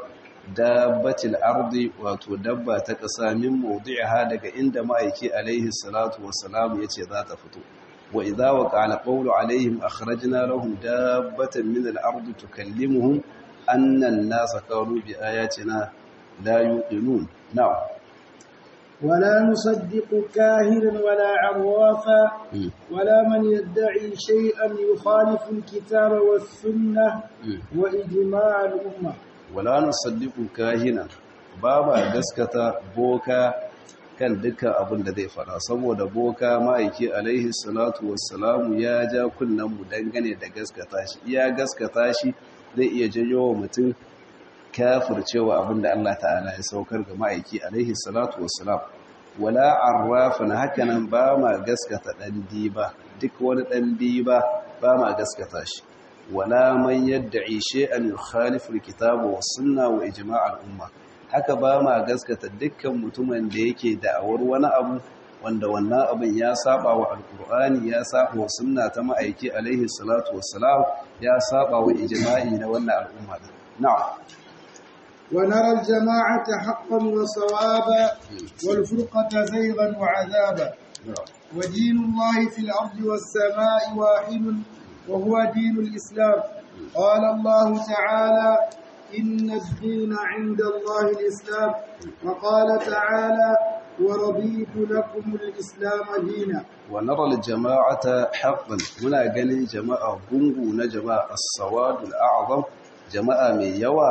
dabbatil ardi wato dabba ta ƙasa min mawdi'iha daga inda ma'aiki alaihi salatu wassalam yace za ta fito wa idza waqa alqawlu alaihim akhrajna lahum dabbatan min al-ardi tukallimuhum anna an-nasa kanu bi ayatina la yuqinun na'am ولا نصدق كاهنا ولا عرافا ولا من يدعي شيئا يخالف الكتاب والسنة وإجماع الأمة ولا نصدق كاهنا بابا gaskata boka kan dukkan abin da zai fara saboda boka ma'aiki alaihi salatu wassalamu ya ja kunnen mu dangane da gaskata shi iya gaskata shi zai iya janyo wa mutum kafircewa abin da Allah ta'ala ya saukar ga ma'aiki alaihi salatu wassalam wala arrafan hakanan ba ma gaskata dan diba duk wani dan diba ba ma gaskata shi wala man yad'i shay'an yukhalifu alkitaba was sunna wa ijma' al-umma haka ba ma gaskata dukkan mutumin da yake da'awar wani abu wanda wannan abin ya saba wa alkur'ani ya saba wa sunna ta ma'aiki alaihi salatu wassalam ya saba wa ijma'i na wannan al'umma na'am ونرى الجماعة حقا وصوابا والفرقة زيغا وعذابا ودين الله في الأرض والسماء واحد وهو دين الإسلام قال الله تعالى إن الدين عند الله الإسلام وقال تعالى ورضيت لكم الإسلام دينا ونرى الجماعة حقا هنا قال جماعة بنغو نجماعة السواد الأعظم جماعة من يوى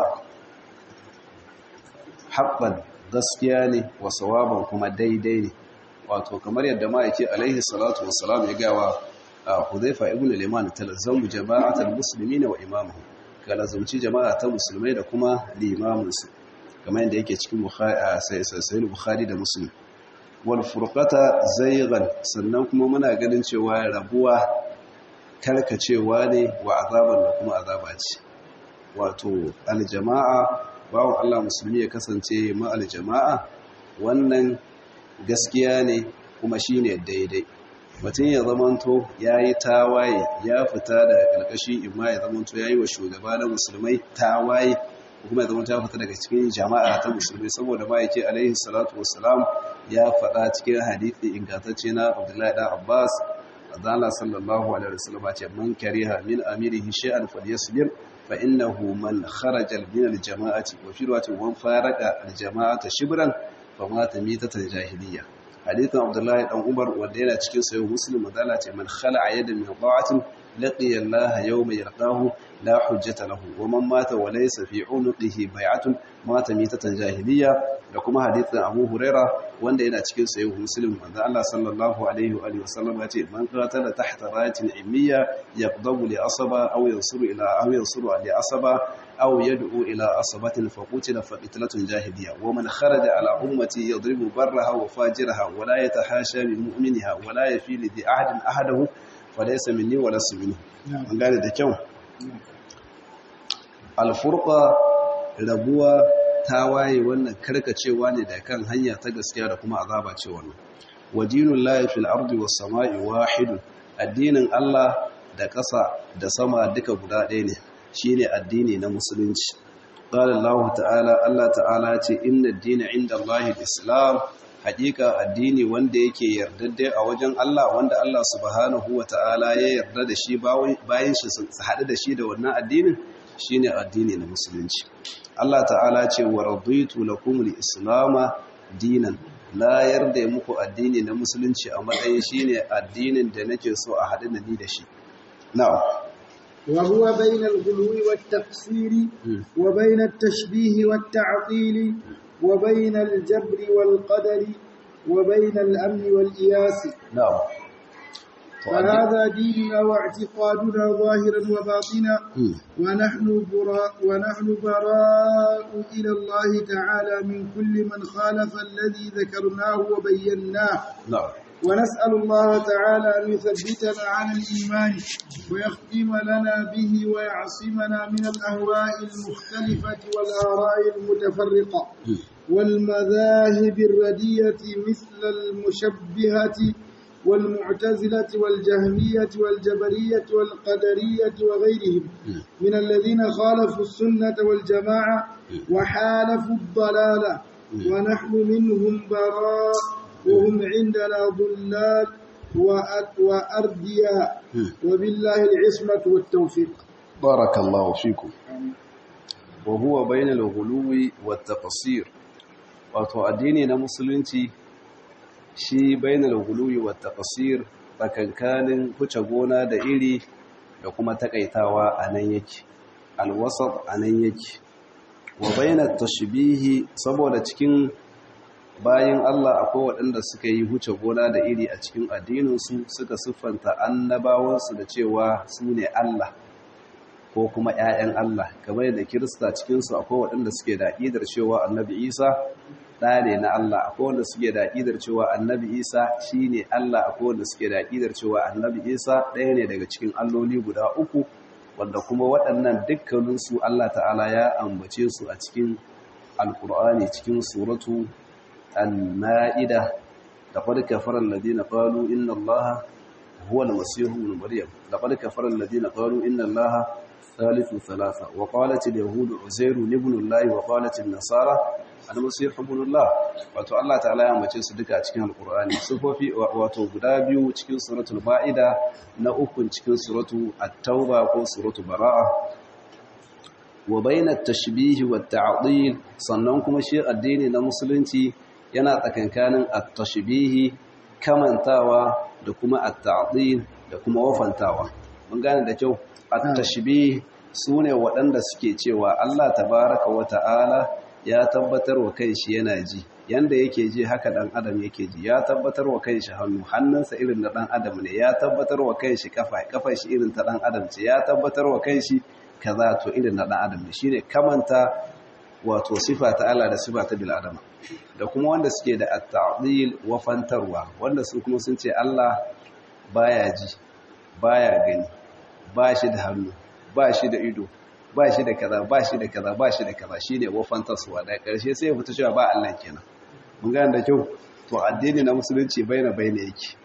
haɓɓan gaskiya ne wa sawaban kuma daidai ne wato kamar yadda ma'aiki alaihi salatu wassalam ya gawa a huzaifa ibn liman talazzamu jama'atul muslimina wa imamuhu ga lazumci jama'a ta musulmai da kuma limaminsu kamar yadda yake cikin sahih bukhari da muslim wal furqata zaygan sannan kuma muna ganin cewa rabuwa karkacewa ne wa azaban da kuma azaba ce wato aljama'a bawon Allah musulmi ya kasance ma'al jama'a wannan gaskiya ne kuma shi ne daidai mutum ya zamanto ya yi tawaye ya fita da ƙarƙashi imma ya zamanto ya yi wa shugaba na musulmai tawaye kuma ya zamanto ya fita daga cikin jama'a ta musulmai saboda ma yake alaihi salatu wasalam ya faɗa cikin hadithi ingantacce na abdullahi ɗan abbas azala sallallahu alaihi wasallam ce man kariha min amirihi shay'an falyasbir فإنه من خرج من الجماعة وفي رواية ومن فارق الجماعة شبرا فمات ميتة جاهلية حديث عبد الله بن عمر ودينا cikin sayo muslim madala ce man khala'a yadan min ta'atin laqiya Allah yawma yalqahu la hujjata lahu wa man mata wa laysa fi unuqihi bai'atun mata mitatan jahiliya da kuma hadithin Abu Huraira wanda yana cikin sayo muslim manzo Allah sallallahu alaihi wa alihi wasallam ya ce man qatala tahta rayatin ilmiya yaqdabu li asaba aw yansuru ila aw yansuru li asaba aw yad'u ila asabatin faqutila faqitlatun jahiliya wa man kharaja ala ummati yadribu barraha wa fajiraha wa la yatahasha min mu'minha wa la yafi li ahadin ahadahu falaysa minni wa lasu minhu an gane da kyau alfurqa rabuwa tawaye wannan karkacewa ne da kan hanya ta gaskiya da kuma azaba ce wannan wadinul lahi fil ardi was samai wahidun addinin Allah da ƙasa da sama duka guda ɗaya ne shine addini na musulunci qala Allah ta'ala Allah ta'ala ce inna ad-dina 'inda Allah al-islam haƙiƙa addini wanda yake yardadde a wajen Allah wanda Allah subhanahu wa ta'ala ya yarda da shi bayan shi su haɗu da shi da wannan addinin shine addini na musulunci Allah ta'ala ce wa raditu lakum al-islam dinan la yarda muku addini na musulunci a matsayin shine addinin da nake so a haɗu da ni da shi na'am وهو بين الغلو والتقصير وبين التشبيه والتعطيل وبين الجبر والقدر وبين الأمن والإياس نعم فهذا ديننا واعتقادنا ظاهرا وباطنا ونحن براء ونحن براء إلى الله تعالى من كل من خالف الذي ذكرناه وبيناه نعم ونسأل الله تعالى أن يثبتنا على الإيمان ويختم لنا به ويعصمنا من الأهواء المختلفة والآراء المتفرقة والمذاهب الردية مثل المشبهة والمعتزلة والجهمية والجبرية والقدرية وغيرهم من الذين خالفوا السنة والجماعة وحالفوا الضلالة ونحن منهم براء وهم عندنا ضلال وأردياء وبالله العصمة والتوفيق بارك الله فيكم وهو بين الغلو والتقصير wato addini na musulunci shi bainal guluwi wa taqsir tsakankanin huce gona da iri da kuma takaitawa a nan yake alwasat a nan yake wa bainat tashbihi saboda cikin bayan Allah akwai waɗanda suka yi huce gona da iri a cikin addininsu suka siffanta annabawansu da cewa su ne Allah ko kuma ‘ya'yan Allah kamar da kirista cikinsu akwai waɗanda suke da aƙidar cewa annabi isa ɗa ne na Allah akwai wanda suke da aƙidar cewa annabi isa shi ne Allah akwai wanda suke da aƙidar cewa annabi isa ɗaya ne daga cikin alloli guda uku wanda kuma waɗannan dukkaninsu Allah ta'ala ya ambace su a cikin alƙur'ani cikin suratu al-ma'ida da qad kafara alladhina qalu inna allaha huwa al-masih ibn maryam laqad kafara alladhina qalu inna allaha thalithu thalatha wa qalat al-yahud uzair ibn allah wa qalat an-nasara al-masih ibn allah wato Allah ta'ala ya ambace su duka cikin alqur'ani sufofi wato guda biyu cikin suratul ma'ida na uku cikin suratu at-tauba ko suratu bara'a wa bainat tashbih wa ta'dil sannan kuma shi addini na musulunci yana tsakankanin at-tashbih kamantawa da kuma at-ta'dil da kuma wafantawa mun gane da kyau at-tashbih sune waɗanda suke cewa Allah tabaaraka wa ta'ala ya tabbatar wa kanshi yana ji yanda yake ji haka dan adam yake ji ya tabbatar wa kanshi hannu hannunsa irin na dan adam ne ya tabbatar wa kanshi kafa kafar shi irin ta dan adam ce ya tabbatar wa kanshi kaza to irin na dan adam ne shine kamanta wato sifa ta Allah da sifa ta bil adama da kuma wanda suke da at-ta'dil wa fantarwa wanda su kuma sun ce Allah baya ji baya gani ba shi da hannu ba shi da ido ba shi da kaza ba shi da kaza ba shi da kaza shine wa fantarwa da karshe sai ya fita cewa ba Allah kenan mun ga da kyau to addini na musulunci baina baina yake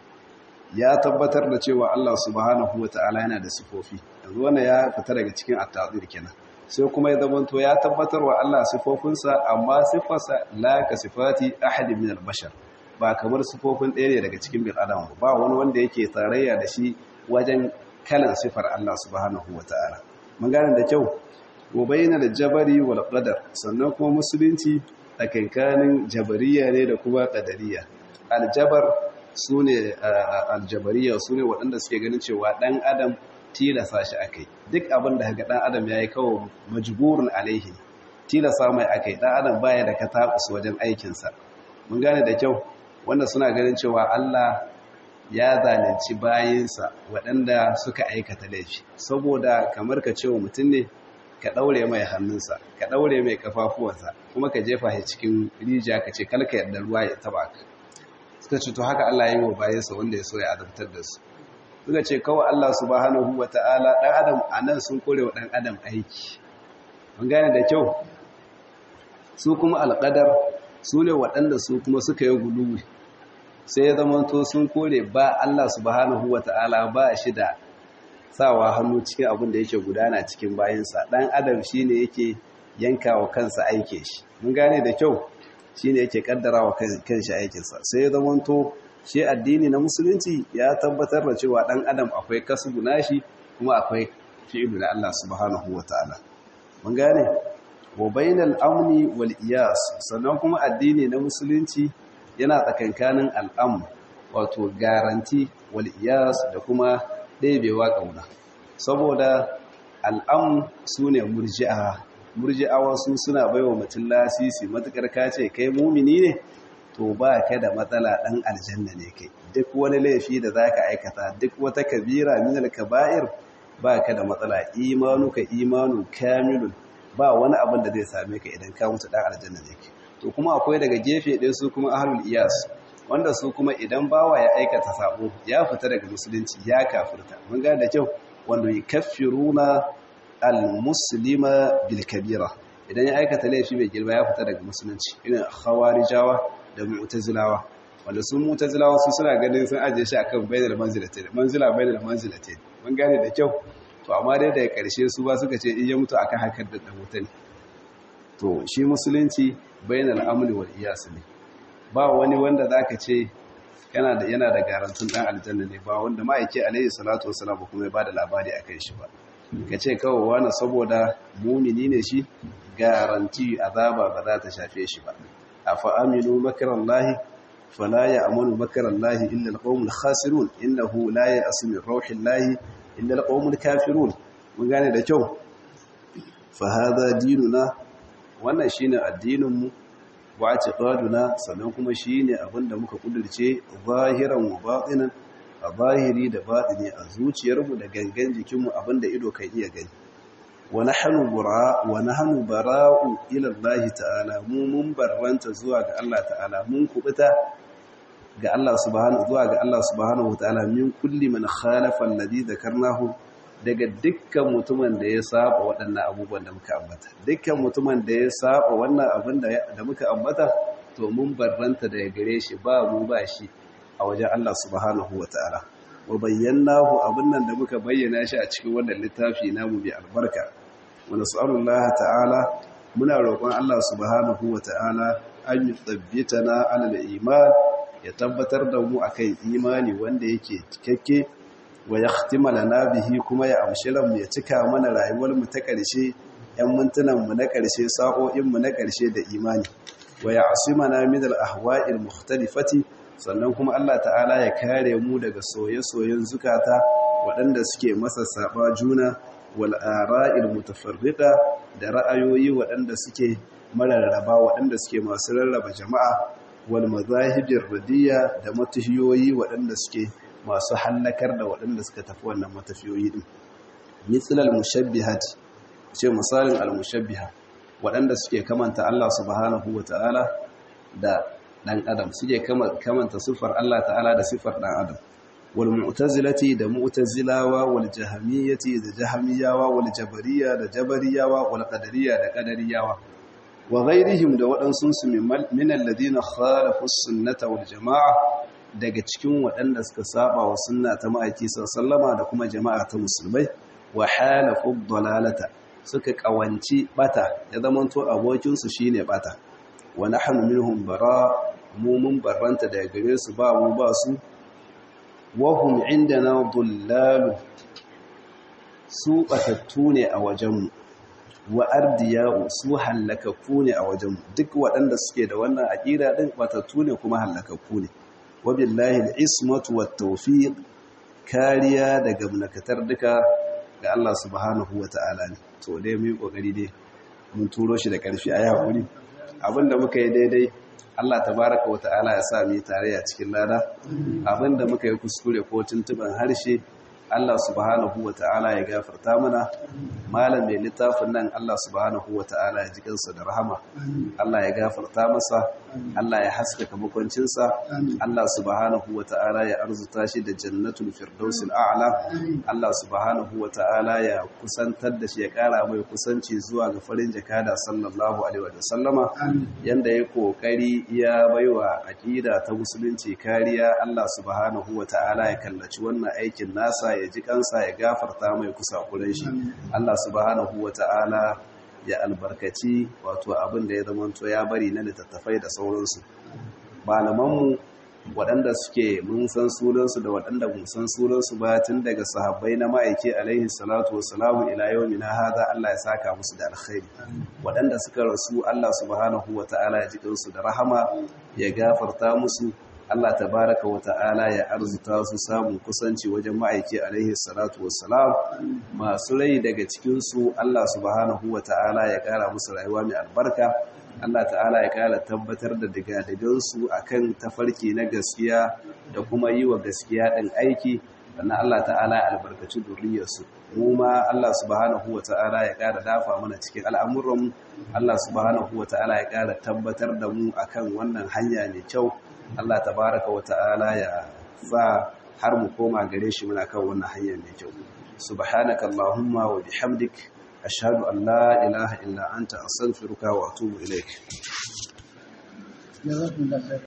ya tabbatar da cewa Allah subhanahu wataala yana da sifofi yanzu wannan ya fita daga cikin at-ta'dil kenan sai kuma ya zamanto ya tabbatar wa Allah sifofinsa amma sifarsa la ka sifati ahad min al-bashar ba kamar sifofin ɗaya ne daga cikin bil adam ba wani wanda yake tarayya da shi wajen kalan sifar Allah subhanahu wataala mun gane da kyau wa bainal jabari wal qadar sannan kuma musulunci tsakankanin jabariya ne da kuma qadariya aljabar sune aljabariya sune waɗanda suke ganin cewa dan adam tilasa shi akai duk abin da ga dan adam yayi kawo majburun alaihi tilasa mai akai dan adam baya da katabus wajen aikin sa mun gane da kyau wanda suna ganin cewa Allah ya zalunci bayinsa waɗanda suka aikata laifi saboda kamar ka cewa mutum ne ka daure mai hannunsa ka daure mai kafafuwansa kuma ka jefa shi cikin rijiya ka ce kalka yadda ruwa ya taba ka suka ce to haka Allah ya yi wa bayinsa wanda ya so ya adabtar da su suka ce kawai Allah subhanahu ta'ala ɗan adam a nan sun kore wa ɗan adam aiki mun gane da kyau su kuma alƙadar su ne waɗanda su kuma suka yi guluwi sai ya zama to sun kore ba Allah subhanahu ta'ala ba shi da sawa hannu cikin abin da yake gudana cikin bayansa ɗan adam shi ne yake yanka wa kansa aike shi mun gane da kyau shi ne yake ƙaddara wa kanshi aikinsa sai ya zama to shi addini na musulunci ya tabbatar da cewa ɗan adam akwai kasbu nashi kuma akwai fi'ilu na Allah subhanahu wataala mun gane wa bainal amni wal iyas sannan kuma addini na musulunci yana tsakankanin al'am wato garanti wal iyas da kuma ɗebewa ƙauna saboda al'am sune murji'a murji'awa su suna baiwa mutum lasisi matukar kace kai mumini ne to ba ka da matsala ɗan aljanna ne kai duk wani laifi da za ka aikata duk wata kabira minal kaba'ir ba ka da matsala imanuka imanu kamilun ba wani abin da zai same ka idan ka mutu ɗan aljanna ne kai to kuma akwai daga gefe ɗin su kuma ahlul iyas wanda su kuma idan bawa ya aikata sabo ya fita daga musulunci ya kafirta mun gane da kyau wanda yukaffiruna al-muslima bil kabira idan ya aikata laifi mai girma ya fita daga musulunci irin khawarijawa da mu'tazilawa wanda sun mutazilawa su suna ganin sun ajiye shi akan bainal manzilatain manzila bainal manzilatain mun gane da kyau to amma dai daga karshe su ba suka ce in ya mutu akan hakan da dan wuta ne to shi musulunci bainal amni wal iyas ne ba wani wanda zaka ce yana da yana da garantun dan aljanna ne ba wanda ma'aike alaihi salatu wassalam kuma ya bada labari akan shi ba kace kawai wani saboda mumini ne shi garanti azaba ba za ta shafe shi ba afa aminu makarallahi fala ya'manu makarallahi illa alqawmul khasirun innahu la ya'su min rauhillahi illa alqawmul kafirun mun gane da kyau fa hadha dinuna wannan shine addinin mu wa i'tiqaduna sannan kuma shine abinda muka kudurce zahiran wa batinan a zahiri da batini a zuciyarmu da gangan jikinmu abinda ido kan iya gani wa nahnu bara wa nahnu bara'u ila Allah ta'ala mu mun barranta zuwa ga Allah ta'ala mun kubuta ga Allah subhanahu zuwa ga Allah subhanahu ta'ala min kulli man khalafa alladhi dhakarnahu daga dukkan mutumin da ya saba waɗannan abubuwan da muka ambata dukkan mutumin da ya saba wannan abin da muka ambata to mun barranta daga gare shi ba mu ba shi a wajen Allah subhanahu ta'ala. wa bayyanahu abin nan da muka bayyana shi a cikin wannan littafi namu bi albarka wa nas'alullaha ta'ala muna roƙon Allah subhanahu ta'ala an yuthabbitana 'ala al-iman ya tabbatar da mu akan imani wanda yake cikakke wa yahtima lana bihi kuma ya amshi mu ya cika mana rayuwar mu ta ƙarshe yan mintunan mu na ƙarshe sa'o'in mu na ƙarshe da imani wa ya'simana min al-ahwa'il mukhtalifati sannan kuma Allah ta'ala ya kare mu daga soye-soyen zukata waɗanda suke masa saba juna wal ara'il mutafarriqa da ra'ayoyi waɗanda suke mararraba waɗanda suke masu rarraba jama'a wal mazahibir radiyya da matafiyoyi waɗanda suke masu hallakar da waɗanda suka tafi wannan matafiyoyi din mithl al mushabbihat ce misalin al mushabbiha waɗanda suke kamanta Allah subhanahu wata'ala da dan adam suke kamanta siffar Allah ta'ala da siffar dan adam wal mu'tazilati da mu'tazilawa wal jahmiyati da jahmiyawa wal jabariyya da jabariyawa wal qadariyya da qadariyawa wa ghairihim da waɗansu su min alladhina khalafu sunnata wal jamaa daga cikin waɗanda suka saba wa sunna ta ma'aiki sallama da kuma jama'a ta musulmai wa halafu dalalata suka kawanci bata ya zamanto abokin su shine bata wa nahnu minhum bara mu mun barranta daga gare su ba mu ba su wa hum indana dullalu su batattu ne a wajenmu wa ardiya'u su hallakakku ne a wajenmu duk waɗanda suke da wannan aqida din batattu ne kuma hallakakku ne wa billahi al-ismatu wat-tawfiq kariya daga munakatar duka ga Allah subhanahu wata'ala ne to dai mu yi kokari dai mun turo shi da karfi ayi hakuri abinda muka yi daidai Allah tabaraka wata'ala ya sa mu yi tarayya cikin lada abinda muka yi kuskure ko tuntuban harshe Allah subhanahu wata'ala ya gafarta mana malam mai littafin nan Allah subhanahu wata'ala ya ji kansa da rahama Allah ya gafarta masa Allah ya haskaka makwancinsa Allah subhanahu wata'ala ya arzuta shi da jannatul firdausil a'la Allah subhanahu wata'ala ya kusantar da shi ya kara mai kusanci zuwa ga farin jakada sallallahu alaihi wa sallama yanda ya kokari ya baiwa aqida ta musulunci kariya Allah subhanahu wata'ala ya kallaci wannan aikin nasa ya ji kansa ya gafarta mai kusa kuren shi Allah subhanahu wata'ala ya albarkaci wato abin da ya zamanto ya bari na littattafai da sauransu malamanmu waɗanda suke mun san sunansu da waɗanda mun san sunansu ba tun daga sahabbai na ma'aiki alaihi salatu wassalamu ila yau na hada Allah ya saka musu da alkhairi waɗanda suka rasu Allah subhanahu wata'ala ya ji kansu da rahama ya gafarta musu Allah tabaraka wa ta'ala ya arzuta su samun kusanci wajen ma'aiki alaihi salatu wassalam masu rai daga cikinsu Allah subhanahu wa ta'ala ya kara musu rayuwa mai albarka Allah ta'ala ya kara tabbatar da digadigansu a kan tafarki na gaskiya da kuma yi wa gaskiya ɗin aiki sannan Allah ta'ala ya albarkaci duriyarsu mu ma Allah subhanahu wa ta'ala ya kara dafa mana cikin al'amuranmu Allah subhanahu wa ta'ala ya kara tabbatar da mu akan wannan hanya mai kyau Allah tabaraka wa ta'ala ya sa har mu koma gare shi muna kan wannan hanya mai kyau subhanaka allahumma wa bihamdik ashhadu an la ilaha illa anta astaghfiruka wa atubu ilaik